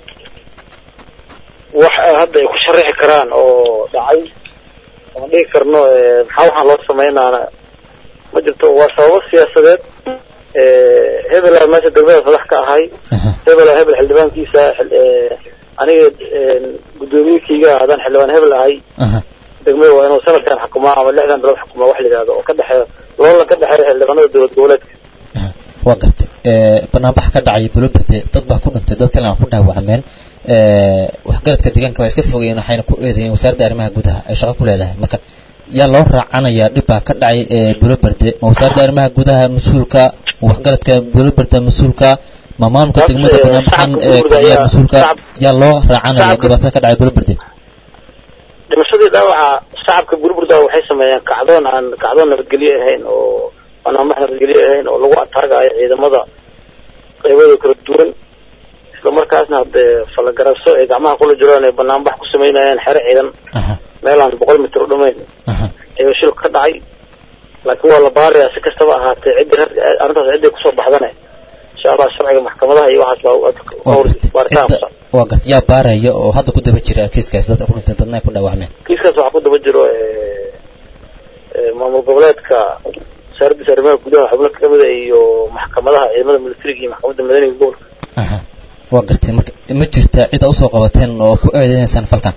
wax ay hadda ay ku sharaxi karaan oo dhacay aan dhihi karno eh, maxaa waxaan loo sameynaana ma jirto waa sababo siyaasadeed eh, hebelaa meesha degmadaas madax ka ahay hebelaa hebel xildhibaankiisa xil- eh, aniga eh, gudoomiyekayga haddaan xildhibaan hebel ahay degmada waa inuu sanadkan xukumaa ama lixdan bilood xukumaa wax la yidhahdo oo ka dhexeeya loolan ka dhexeeya xildhibaanada dowlad goboleedka waa gartay ee banaanbax ka dhacay buloberde dad baa ku dhintay dad kalena ku dhaawacmeen ee waxgaradka deegaanka waa iska fogayeen waxayna ku eedeeyeen wasaaradda arrimaha gudaha ay shaqo ku leedahay marka yaa loo raacanayaa dhib baa ka dhacay ee buloberde ma wasaaradda arrimaha gudaha mas-uulka ma waxgaradka buloberde mas-uulka ma maamulka degmada banaanbaxan ee kiciya mas-uulka yaa loo raacanaya dhibaatada ka dhacay buloberde dhimashadii dhaawaca shacabka burburda waxay sameeyeen kacdoon aan kacdoon nabadgelyo ahayn oo banaanbax nabadgelyo ahayn oo lagu ataagayo ciidamada qaybada kala duwan isla markaasna hadee falagaraso ay gacmaha kula jiraan ay banaanbax ku sameynayeen xero ciidan meel aan boqol mitir u dhamayn ayuu shilku ka dhacay laakiin waa la baarayaa si kastaba ahaatee ciddi arrintaas cidday kusoo baxdane insha allah sharciga maxkamadaha iyo waxaas baa baaritaan ku socda waa gartay yaa baaraya oo hadda ku daba jira kiiskaas dadka ku dhintay dadna ay ku dhaawacmeen kiiskaas waxaa ku daba jiro eh, eh, maamul goboleedka wasaaraddiisa arrimaha gudaha xubno kamida iyo maxkamadaha ciidamada militariga iyo maxkamadda madaniga gobolka waa gartay marka ma jirta cid a usoo qabateen oo ku eedeynaysaan falkan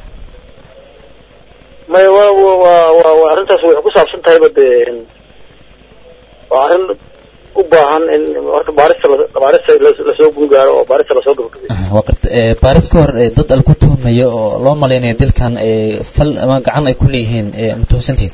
maya waa waa waa waa waa arrintaas waxay ku saabsan tahayba dee waa arrin u baahan in horta baarista la- baarista la- lasoo gungaaro oo baarista lasoo gabagabeeyo waa gartay ee baaris ka hor ee dad al ku tuhmayo oo loo malaynayo dilkan ee fal ama gacan ay ku leeyihiin ee matuhusantihiin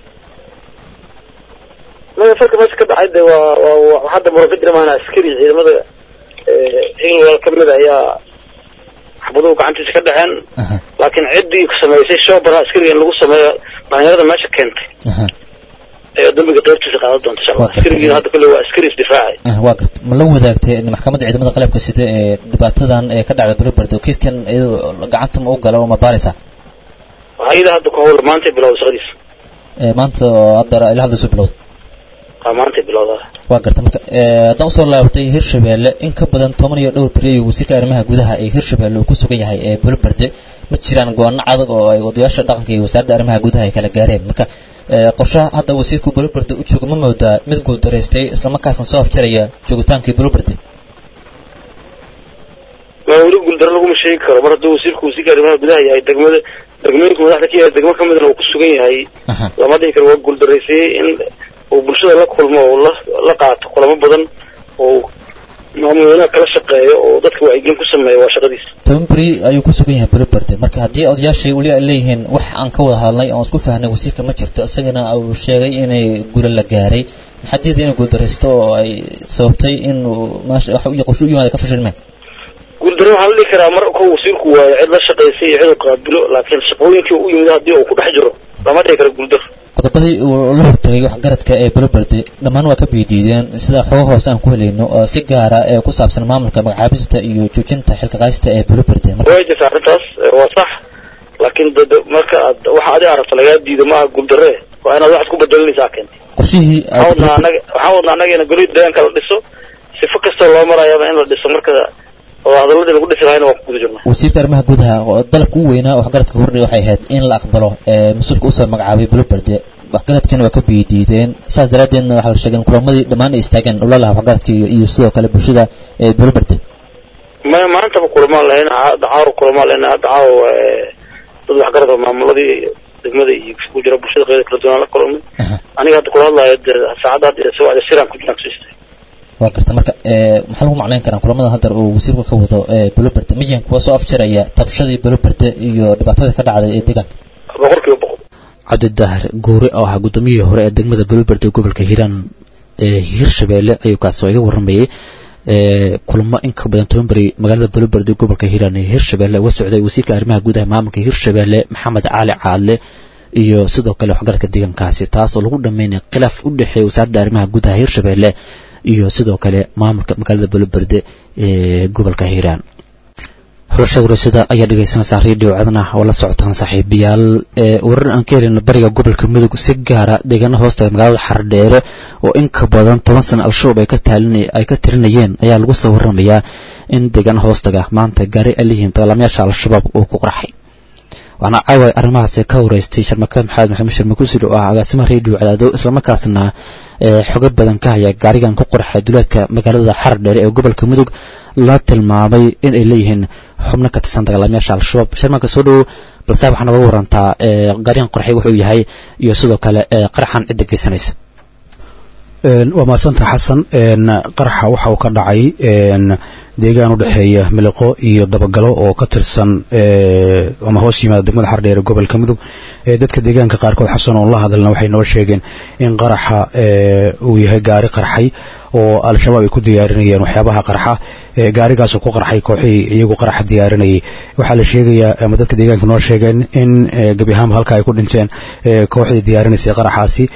maya falka meesha ka dhacay de waa waa waa hadda muran ka jira maana askari ciidamada england kamid a ayaa xabaduhu gacantiisa ka dhaceen laakiin ciddii samaysay shoobara askariga in lagu sameeyo dhalinyarada meesha keentay ayaa dambiga qaybtiisa qaadan doonta insha allah askarigiina hadda kule waa askari isdifaacay Ah, waa gartay ma la wadaagtay in maxkamadda ciidamada qalabka sida ee dhibaatadan ee ka dhacda buloberde oo kiiskan iyadoo gacanta ma u gala oo ma baaraysa waxaa iyada hadda ku hawla maantay bilowda shaqadiisa ee maanta oo hadda ilaa hadda soo bilowda waa maantay bilowda waa gartay marka ee haddaan usoo laabatay hirshabelle in ka badan toban iyo dhowr beri ayuu wasiirka arrimaha gudaha ee hirshabelle uu ku sugan yahay ee buloberde ma jiraan go-aano adag oo ay odayaasha dhaqanka iyo wasaaradda arrimaha gudaha ay kala gaareen marka ee qorshaha hadda wasiirku buloberde u jooga ma moodaa mid guuldaraystay islamarkaasna soo afjaraya joogitaankii buloberde ma weli guuldaro laguma sheegi karo mar hadduu wasiirku wasiirka arrimaha gudaha yahay degmada degmooyinka madaxda ka yahay degmo kamidna uu ku sugan yahay lama dhihi karo waa guuldaraysiye in uu bulshada la kulmo oo la la qaato kulamo badan oo maamulweynaha kala shaqeeyo oo dadka wacyigelin ku sameeya waa shaqadiisa toban beri ayuu ku sugan yahay buloberde marka haddii odayaashay weli ay leeyihiin wax aan ka wada hadlay oon isku fahnay wasiirka ma jirto isagana uu sheegay inay gulo la gaaray maxaa diida inay guuldaraysto oo ay sababtay inuu maasha wax iyo qorshe u yimaada ka fashilmeen guuldaro waxaa la dhihi karaa mar ko wasiirku waayo cid la shaqaysay iyo cid uu qaabilo laakiin shaqooyinkii u yimid haddii uu ku dhex jiro lama dhihi karo guuldaro qodobadii uu la hortagay waxgaradka ee buloberde dhammaan waa ka biidiideen sida xooga hoose aan ku helayno oo si gaara ee ku saabsan maamulka magacaabista iyo joojinta xilka qaadista ee buloberde way jirta arrintaas waa sax laakiin dad marka aad waxa adiga aragto lagaa diido maaha guuldarre waa inaad wax isku bedelinaysaa keentay qorshihii waxaan wadnaa anaga waxaan wadnaa annaga in golida deegaanka la dhiso sifo kastoo loo marayaba in la dhiso marka oo hadaladii lagu dhisi lahayna waa ku guda jirnaa wasiirka arrimaha gudaha oo dalabka u weynaa waxgaradka hordhay waxay ahayd in la aqbalo ee mas-uulka usoo magacaabay buloberde waxgaradkana waa ka biidiideen saas daraaddeedna waxaa la sheegay in kulamadii dhammaan ay istaageen ololaha waxgaradka iyo iyo sidoo kale bulshada ee buloberde maya maantaba kulamaan lahayn hadda caawa kulamaan lahayn hadda caawa dad waxgarad oo maamuladii degmada iyo ku jira bulshada qeybada kala duwan la kulmay aniga hadda kula hadlayo dee saacadda hadda soo wacda siraan ku jiraan kasoo istay waa garta marka maxaa lagu macnayn karaa kulamada hadda uu wasiirku ka wado buloberde miyan kuwa soo afjaraya tabshadii buloberde iyo dhibaatada ka dhacday ee deegaanka boqolkiiba boqol cabdidaahir guure oo ahaa guddoomiyihii hore ee degmada buloberde gobolka hiiraan ee hirshabeelle ayuu kaasoo iga waramayay kulamo in ka badan toban beri magaalada buloberde gobolka hiiraan ee hirshabeelle uga socday wasiirka arrimaha gudaha maamulka hirshabeelle maxamed cali caadle iyo sidoo kale waxgaradka deegaankaasi taas oo lagu dhameynaya khilaaf u dhexeeya wasaaradda arrimaha gudaha hirshabeelle iyo sidoo kale maamulka magaalada buloberde ee gobolka hiiraan xulasha warasada ayaa dhegeysanaysaa redio codna oo la socotaan saaxiibayaal warar aan ka helin bariga gobolka mudug si gaara deegaana hoostaga magaalada xardheere oo in ka badan toban sana al-shabaab ay ka taalin ay ka tirinayeen ayaa lagu soo waramayaa in deegaana hoostaga maanta gaari ay leeyihiin dagaalamayaasha al-shabaab uu ku qarxay waxaana caawa arrimahaasi ka wareystay sharmaka maxamed maxamed sharma kusir oo ah agaasimaha redio cadaado islamarkaasna xogo badan ka haya gaarigan ku qorxay duleedka magaalada xardheere ee gobolka mudug la tilmaamay in ay leeyihiin xubno ka tirsan dagaalamayaasha al-shabaab sharmanka soo dhowo balse waxaa naga warantaa gaarigan qorxay wuxuu yahay iyo sidoo kale qaraxan cidda geysanaysa waa mahadsanta xasan qaraxa waxa uu ka dhacay deegaan u dhexeeya miliqo iyo dabagalo oo ka tirsan ama hoos yimaada degmada xardheere gobolka mudug dadka deegaanka qaarkood xasan oon la hadalna waxay noo sheegeen in qaraxa uu yahay gaari qarxay oo al-shabaab ay ku diyaarinayeen waxyaabaha qarxa gaarigaasoo ku qarxay kooxihii iyagu qaraxa diyaarinayay waxaa la sheegayaa ama dadka deegaanka noo sheegeen in gebi ahaanba halka ay ku dhinteen kooxdii diyaarinaysay qaraxaasi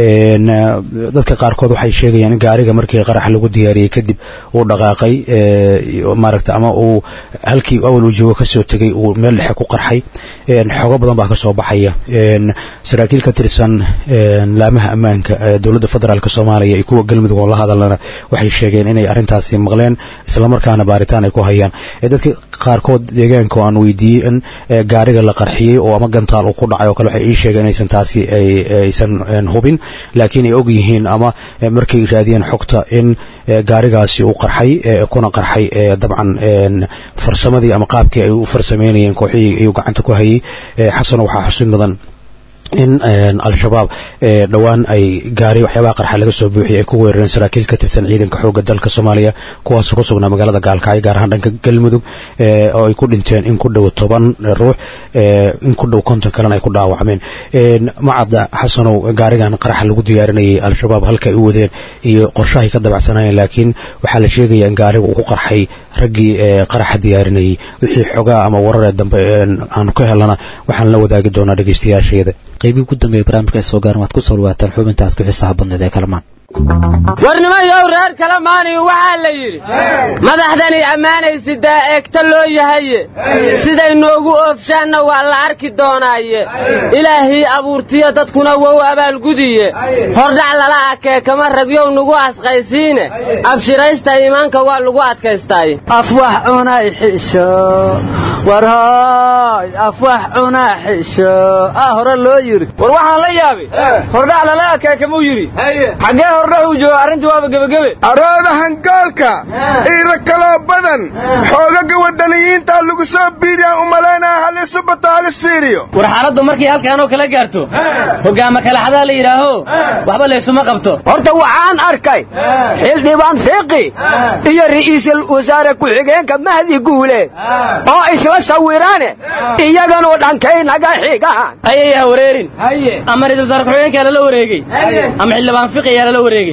dadka qaarkood waxay sheegayaan in gaariga markii qaraxa lagu diyaariyey kadib uu dhaqaaqay maaragta ama uu halkii awal uu joogo kasoo tegay uu meel dhexe ku qarxay xogo badan baa kasoo baxaya saraakiil ka tirsan laamaha ammaanka dowladda federaalk soomaaliya iyo kuwa galmudug oo la hadalana waxay sheegeen inay arrintaasi maqleen islamarkaana baaritaan ay ku hayaan dadka qaarkood deegaanka oo aan weydiiyey in gaariga la qarxiyey oo ama gantaal uu ku dhacay oo kale waxay ii sheegeen inaysan taasi aysan hubin laakiin ay og yihiin ama markay raadiyeen xogta in gaarigaasi uu qarxay kuna qarxay dabcan farsamadii ama qaabkii ay u farsameynayeen kooxihii ayuu gacanta ku hayay xasano waxaa xusin mudan in al-shabaab dhowaan ay gaari waxyaabaha qarxa laga soo buuxiyay ay ku weerareen saraakiil ka tirsan ciidanka xoogga dalka soomaaliya kuwaasoo ku sugnaa magaalada gaalkacyo gaar ahaan dhanka galmudug oo ay ku dhinteen in ku dhow toban ruux in ku dhow konton kalena ay ku dhaawacmeen macadda xasanow gaarigan qaraxa lagu diyaarinayay al-shabaab halka ay u wadeen iyo qorshahay ka dabacsanayeen laakiin waxaa la sheegaya in gaariga uu ku qarxay raggii qaraxa diyaarinayay wixii xogaa ama wararee dambe aanu ka helana waxaan la wadaagi doonaa dhegeystayaasheeda qaybihii ugu dambeeya barnaamijka ay soo gaaran waad ku soo dhawaataan xubintaas ku xiisaha badneed ee kalamaan warnimayow reer kalamaaniga waxaa la yidhi madaxdani ammaanaysidaa eegta loo yahaye siday noogu oofshaanna waa la arki doonaaye ilaahii abuurtiyo dadkuna wow abaalgudiye hordhac lala akee kama ragyow nugu asqaysiine abshiraysta iimaanka waa lagu adkaystaaye afwax cunay xisho warhooy afwax cunaa xisho ah hore loo yidhi war waxaan la yaabay hordhac lala akee kamuu yidhi xaggee hordhaxuu jooga arrintii waaba gebagebe arooda hangaalka iira kaloo badan xoogaga wadaniyiinta lagu soo biiriyaan u malaynaya halisu bato halis fiiriyo war xaaladdu markay halkaanoo kala gaarto hogaama kala xadaa la yidhaaho waxba laysuma qabto horta waxaan arkay xildhibaan fiqi iyo ra'iisul wasaare ku-xigeenka mahdi guule oo isla sawiraane iyaganoo dhankaynaga xigaan ayay ha wareerin ama ra'iisul wasaare ku-xigeenkaa lala wareegey ama xildhibaan fiqi ayaa lala wareegey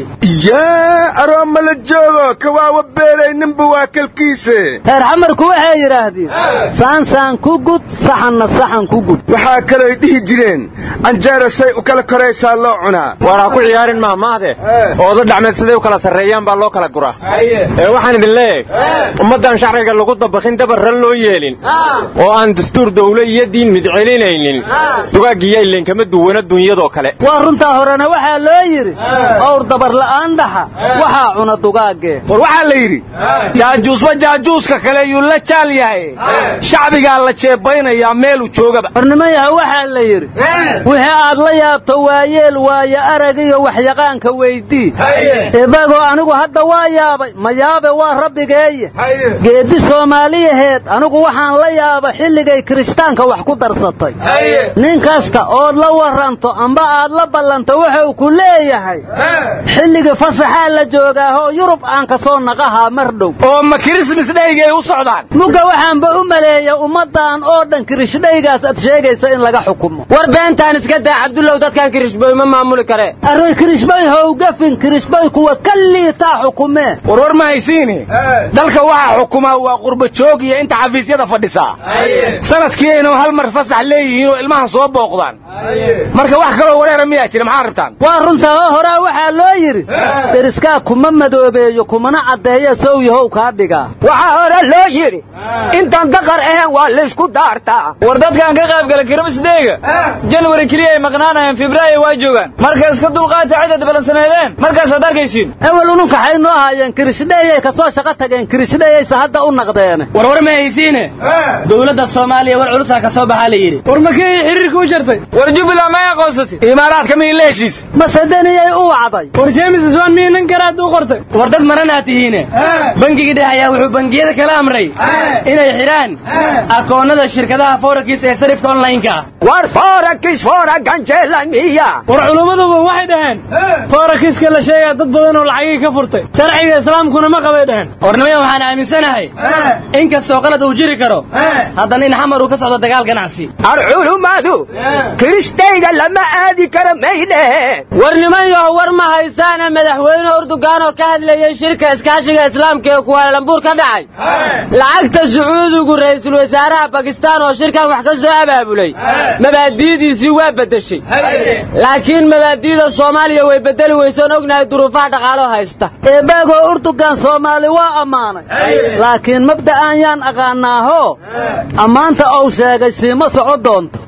yaa arooma la joogo kawaawa beelay ninba waa kalkiise reer xamarku waxay yidhaahdeen saansaan ku gud saxanna saxan ku gud waxaa kalooy dhihi jireen canjeera say u kala koraysaa loo cunaa war ha ku ciyaarin maahmaahde ooda dhacmeed siday u kala sarreeyaan baa loo kala guraa ee waxaan idin leeyahay ummaddan sharciga lagu dabakhin dabarran loo yeelin oo aan dastuur dawle iyo diin midcelinaynin dugaaggiyo ileen kama duwana dunyadoo kale waa runtaa horena waxaa loo yidhi owr dabar la'aan dhaxa waxaa cuna dugaagge war waxaa la yidhi jaajuusba jaajuuska kale yuu la jaal yahay shacbigaa la jeebaynayaa meeluu joogaba warnimayaha waxaa la yidhi wixii aad la yaabto waayeel waayo arag iyo waxyaqaanka weydii ibagoo anigu hadda waa yaabay ma yaabe waa rabbigeeye geeddi soomaaliyaheed anigu waxaan la yaaba xilligay kirishtaanka wax ku darsatay nin kasta ood la waranto amba aad la ballanto wuxuu ku leeyahay xilligii fasaxaa la joogaahoo yurub aan ka soo naqahaa mar dhow oo ma kirismas dhaygay u socdaan mugga waxaanba u maleeya ummaddan oo dhan kirishadhaygaas aad sheegaysa in laga xukumo war beentaan iska daa cabdullow dadkan kirishboy ma maamuli kare array kirishbay howgafin kirishbay kuwa ka liitaa xukumee warwar ma haysiini dalka waxaa xukumaa waa qurba joog iyo inta xafiisyada fadhisaa sanadkii aynu hal mar fasax leeyihiin oo ilmahan soo booqdaan marka wax kaloo wareera miyaa jira maxaa rabtaan waa runtaa oo horaa waxaa loo yidhi deriskaa kuma madoobeeyo kumana caddeeya sow yahow kaa dhigaa waxaa hore loo yidhi intaan daqar ahayn waa laysku daartaa war dadkan ka qaybgala kirmisdeyga janwari keliya ay maqnaanayaan febraayo waa joogaan marka iska dulqaata cidad balansameedeen markaasaad arkaysiin ewel ununkaxay noo haayeen kirishadheeyay ka soo shaqo tageen kirishadheeyayse hadda u naqdeene warwar ma haysiine dowladda soomaaliya war culusaa ka soo baxaa la yidhi war makeeyay xiriirka u jartay war jubbaland ma aqoonsatay imaaraadka miyi la heshiis masedaniyay u wacday war jeemis iswaan miyi nin garaad u qortay war dad maranaa tihiine bangigii dhexe ayaa wuxuu bangiyada kala amray inay xidhaan akoonnada shirkadaha forakis ee sarifka onlineka ah war forakis foraganjeelamiya war culummaduba waxay dhaheen forakiska la sheegaa dad badan oo lacagii ka furtay sharciga islaamkuna ma qabay dhaheen warnimaya waxaan aaminsanahay in kastoo qalad uu jiri karo haddana in xamar uu ka socdo dagaal ganacsi ar culummadu kiristayga lama aadi karo may dheheen war nimanyaho war ma haysaane madaxweyne urdugaan oo ka hadlayay shirka iskaashiga islaamka ee kuwaalambuur ka dhacay lacagta sacuudigu ra'iisul wasaaraha bakistaan oo shirkan wax ka soo abaabulay mabaadi'diisii waa beddeshay laakiin mabaadi'da soomaaliya way beddeli weysoon ognahay duruufaha dhaqaaloo haysta eebaagoo urdugan soomaali waa ammaanay laakiin mabda'an yaan aqaanaaho ammaanta ou sheegay siima soco doonto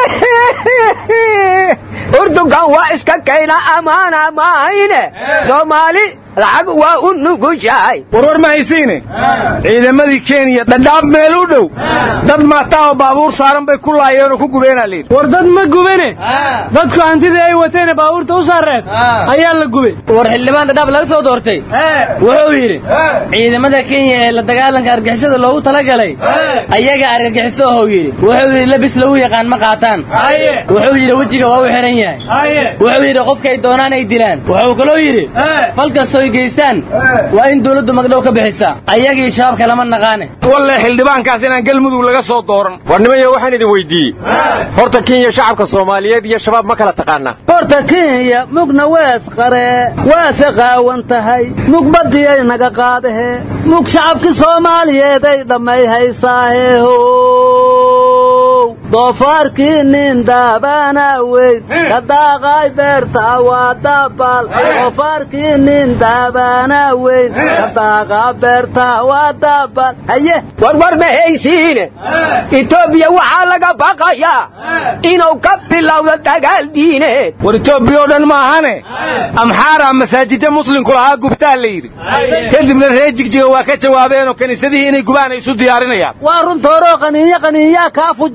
urdugan waa iska kayna ammaana maahayne soomaali lacag waa u nugushahay warwar ma haysiine ciidamadii kenya dhadhaab meel u dhow dad maataa oo baabuur saaran bay ku laayeen oo ku gubeenaa layidhi war dad ma gubene dadku hantidii ay wateene baabuurta u saareed ayaa la gubay war xildhibaan dhadhaab laga soo doortay wuxuu yidhi ciidamada kenya ee la dagaalanka argixisada loogu talagalay ayaga argagixiso ohou yidhi wuxuu yidhi labis lagu yaqaan ma qaataan wuxuu yidhi wejiga waa u xihan yahay wuxuu yidhi qofkay doonaan ay dilaan wuxuu kaloo yidhi fal kastoo ay geystaan waa in dawladdu magdhow ka bixisaa ayagii shabaabka lama naqaane walle xildhibaankaas inaan galmudug laga soo dooran war nimayo waxaan idin weydiiyey horta kenya shacabka soomaaliyeed iyo shabaab ma kala taqaanaa horta kenya mugna wees qaree waase qaawan tahay mug badiyay naga qaadahe mug shacabki soomaaliyeeday dhammay haysaahe how doofaarkii nin daabana weyn ka daaqay beerta waa daabal doofaarkii nin daabana weyn ka daaqa beerta waa daabal haye warwar ma haysiine etoobiya waxaa laga baqayaa inuu ka bilowdo dagaal diineed war etoobiya oo dhan ma ahane amxaara masaajidda muslimku lahaa gubtaa la yidhi kadibna reer jigjiga waa ka jawaabeenoo kiniisadihii inay gubaan ay isu diyaarinayaan waa runtooroo qaniinyo qaniinyaa kaa fujisaa la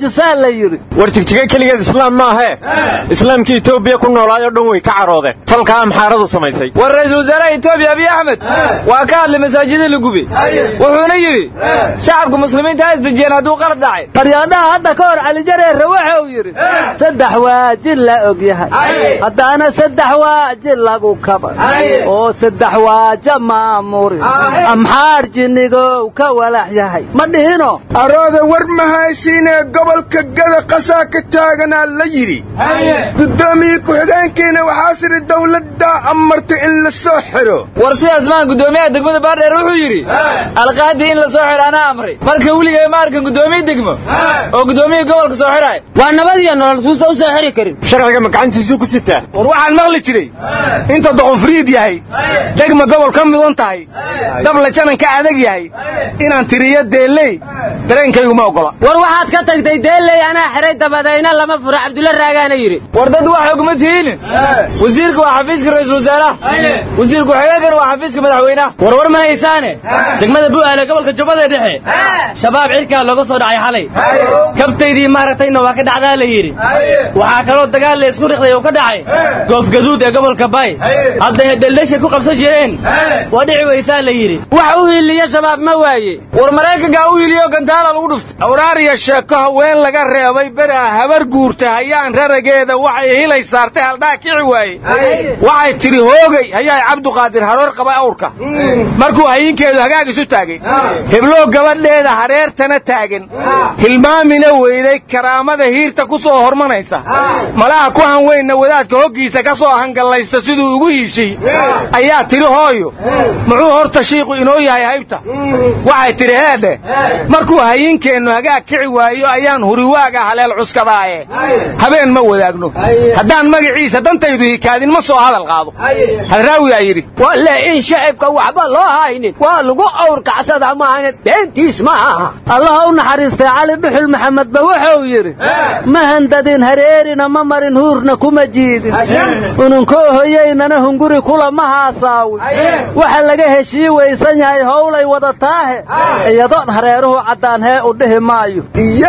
yidhi war jigjiga keligeed islaam maahee islaamkii etoobiya ku noolaayoo dhan way ka caroodeen falkaa amxaaradu samaysay war ra-iisul wasaaraha etoobiya abiy axmed waa ka hadlay masaajida la gubay wuxuuna yidhi shacabka muslimiinta ha isdejiyeen hadduu qalad dhacay qaryaadhaha hadda ka hor calijareerre waxa uu yidhi saddex waajin la og yahay haddaana saddex waajin lagu kaban oo saddex waaja maamurin amxaar jinnigow ka walax yahay ma dhihino arooda war mahaysiinee gobolka gada qasaa ka taaganaa la yidhi guddoomiye ku-xigeenkiina waxaa sidhi dawladdaa amartay in la soo xidho war sidaas maan guddoomiyaha degmada baardheer wuxuu yidhi alqaadii in la soo xidho anaa amray marka weligay ma arkan guddoomiye degmo oo guddoomiya gobolka soo xidhaay waa nabad iyo nolol suusa u soo xiri karin sharciga ma gacantiisuu ku sitaa war waxaan maqli jiray inta doqonfriid yahay degma gobol ka mudan tahay dabla jananka adag yahay inaan tiriyo deelley dareenkayguma oggola war waxaad ka tagtay deelley anaa xiray dabadayna lama furo cabdulla raagaana yidhi war dad waxa uguma tihiinin wasiirka waa xafiiska ra-iisul wasaaraha wasiir ku-xigeenkana waa xafiiska madaxweynaha warwar ma haysaane degmada bu'aale gobolka jubbada dhexe shabaab cirkaa looga soo dhacay xalay kabtaydii maaragtayna waa ka dhacdaa la yidhi waxaa kaloo dagaal la isku riqday oo ka dhacay goofgaduud ee gobolka bay hadday dheldheshay ku qabsan jireen waa dhici weysaa la yidhi wax u hiiliya shabaab ma waaye war maraykankaa u hiiliyo gantaala lagu dhuftay awraariya sheeko haween laga reebay beraa habar guurta hayaan rarageeda waxay hilay saartay haldhaa kici waaye waxay tidhi hoogay hayaay cabduqaadir haroor qaba awrka markuu hayinkeedu hagaag isu taagay hebloo gabadheeda hareertana taagan hilmaamina weyday karaamada hiirta ku soo hormanaysa malaha ku hanweynna wadaadka hoggiisa ka soo hangallaysta siduu ugu hiishay ayaa tidhi hooyo muxuu horta shiiqu inoo yahay haybta waxay tidhi heedhe markuu hayinkeennu hagaag kici waayo ayaan huriwaaga haleel cuskadaaye habeen ma wadaagno haddaan magaciisa dantaydu hikaadin ma soo hadal qaado hadraawiyaa yidhi walle in shacibka waxba loo haynin waa lagu awrkacsada maahane beentiis ma aha allaha u naxariistay cali dhuxul maxamedba wuxuu yidhi ma handadin hareerina ma marin huurna kuma jiidin ununkoo hoyaynana hunguri kula ma haasaawin waxa laga heshii weysan yahay howlay wadataahe iyadoon hareeruhu caddaan hee u dhihi maayo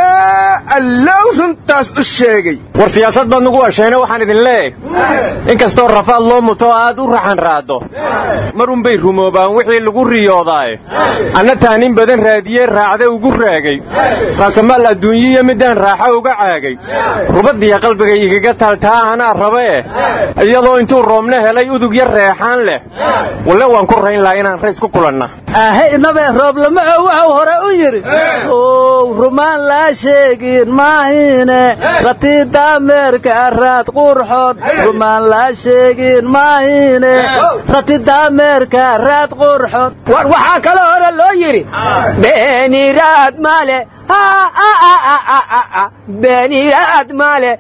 yaa allow runtaas u sheegay war siyaasad baad nugu washeene waxaan idin leeyahy in kastoo rafaad loo muto aad u raxan raaddo marunbay rumoobaan wixii lagu riyoodaaye anna taanin badan raadiye raacda ugu raagay raasamaal adduunyiyo midaan raaxo uga caagay rubaddiya qalbiga igaga taaltaa anaa raba eh iyadoo intuu roobna helay udug yar reexaan leh walle waan ku rayn laha inaan rays ku kulanna ahe inabee rooblamaco wuxuu hore u yidhi ow rumaan laa sheegin maahine ratidaameerka raad qurxon rumaan laa sheegin maahine ratidaameerka raad qurxon war waxaa kaloo hore loo yidhi beeniraad male beeniraad male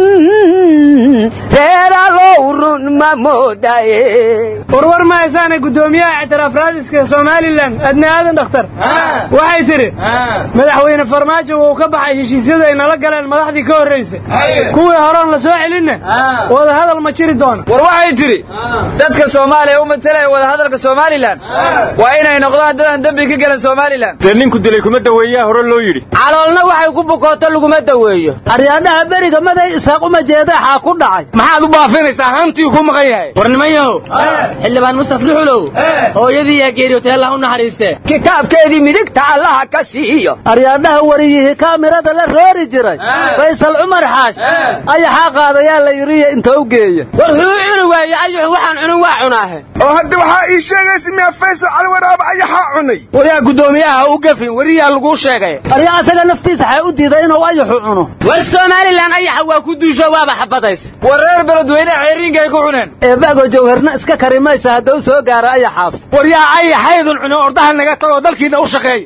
reeralow run ma moodaye warwar ma haysaane guddoomiyaha ictiraaf raadiska somalilan adna aadan dhakhtar waxay tidhi madaxweyne farmaajo wuu ka baxay heshiisyada ay nala galeen madaxdii ka horraysay kuwii horeon la soo celinna wadahadal ma jiri doona war waxay tidhi dadka soomaaliya u matalaya wadahadalka somalilan waa inay noqdaan dadaan dembi ka galan somalilan dee ninku dilay kuma daweeyaa hore loo yidhi caloolna waxay ku bukooto laguma daweeyo aryaadhaha beriga maday isaaq uma jeedaxaa ku dhacay maxaad u baafinaysaa hantii ku maqan yahay war nimanyahow xildhibaan mustaf luxulow hooyadii yaa geeriyootay allah u naxariistee kitaabkeedii midigta allaha ka siiyo aryaadhaha wariyihii kaamirada la roori jiray faysal cumar xaash ayaxaa qaadayaa la yidhiyo inta u geeya war wuxuu cuni waaye ayuxu waxaan cunin waa cunaahe oo hadda waxaa ii sheegaysa miyaa faysal calwaraaba ayaxaa cunay waryaa guddoomiyaha u gafin weriyaa laguu sheegay aryaa asaga naftiisa xay u diiday inuu ayaxu cuno war somalilan ayaxa waa ku duusho waaba xabadays war reer beledweyne xeeriinka ay ku cuneen eebago jawharna iska kari maysa hadduu soo gaaro ayaxaas waryaa ayaxaydun cuno ordaha naga tagoo dalkiinna u shaqeey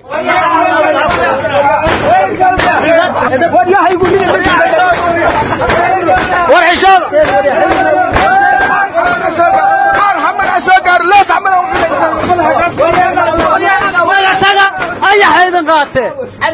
war xishooda ayaxaydan qaatee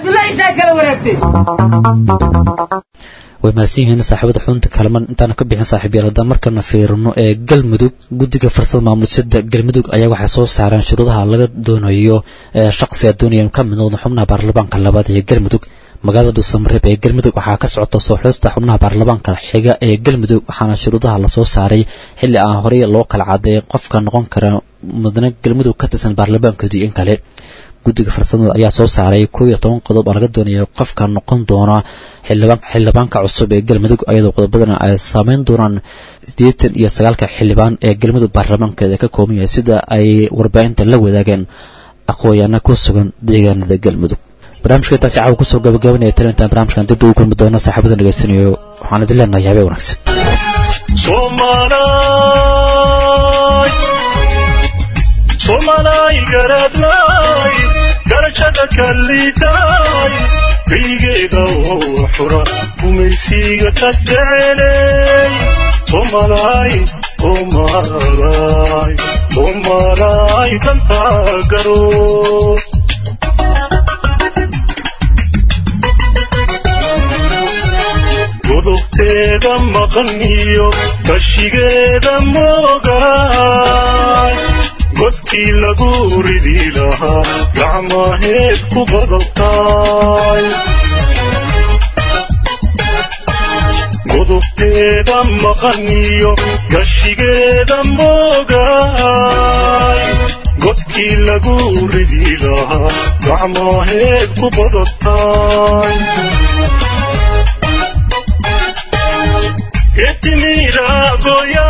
way mahadsan yihiin saaxiibada xunta kalaman intaana ka bixin saaxiibyaal haddaan markana fiirino ee galmudug guddiga farsada maamulisada galmudug ayaa waxay soo saareen shuruudaha laga doonayo ee shaqsiga doonaya ka mid noqda xubnaha baarlamaanka labaad ee galmudug magaalada dhuusamareeb ee galmudug waxaa ka socota soo xulista xubnaha baarlamaanka xiga ee galmudug waxaana shuruudaha lasoo saaray xilli aan horey loo kala cadeeyay qofka noqon kara mudane galmudug ka tirsan baarlamaankoodii in kale guddiga farsamada ayaa soo saaray koob iyo toban qodob oo laga doonaya qofka noqon doona xildhibaanka cusub ee galmudug ayadoo qodobadana ay saameyn doonaan siddeetan iyo sagaalka xildhibaan ee galmudug baarlamaankeeda ka kooban yahay sida ay warbaahinta la wadaageen aqooyaana ku sugan deegaanada galmudug barnaamijka intaasi caawa kusoo gabagabanaya talintan barnaamijkan dib ugu kulmi doona saaxiibada dhegeysanayo waxaan idin leenahay habeen wanaagsan somalay garadlay garashada kalliitay kaygeeda oo xura gumaysiga ka jecelay somalay somalay somalay danta garo godobteeda maqan iyo kashigeeda moogaay godkii lagu ridi lahaa gacmaheed ku badabtaay godobteeda maqan iyo gashigeeda moogaay godkii lagu ridi lahaa gacmaheed ku badabtaay getimira goya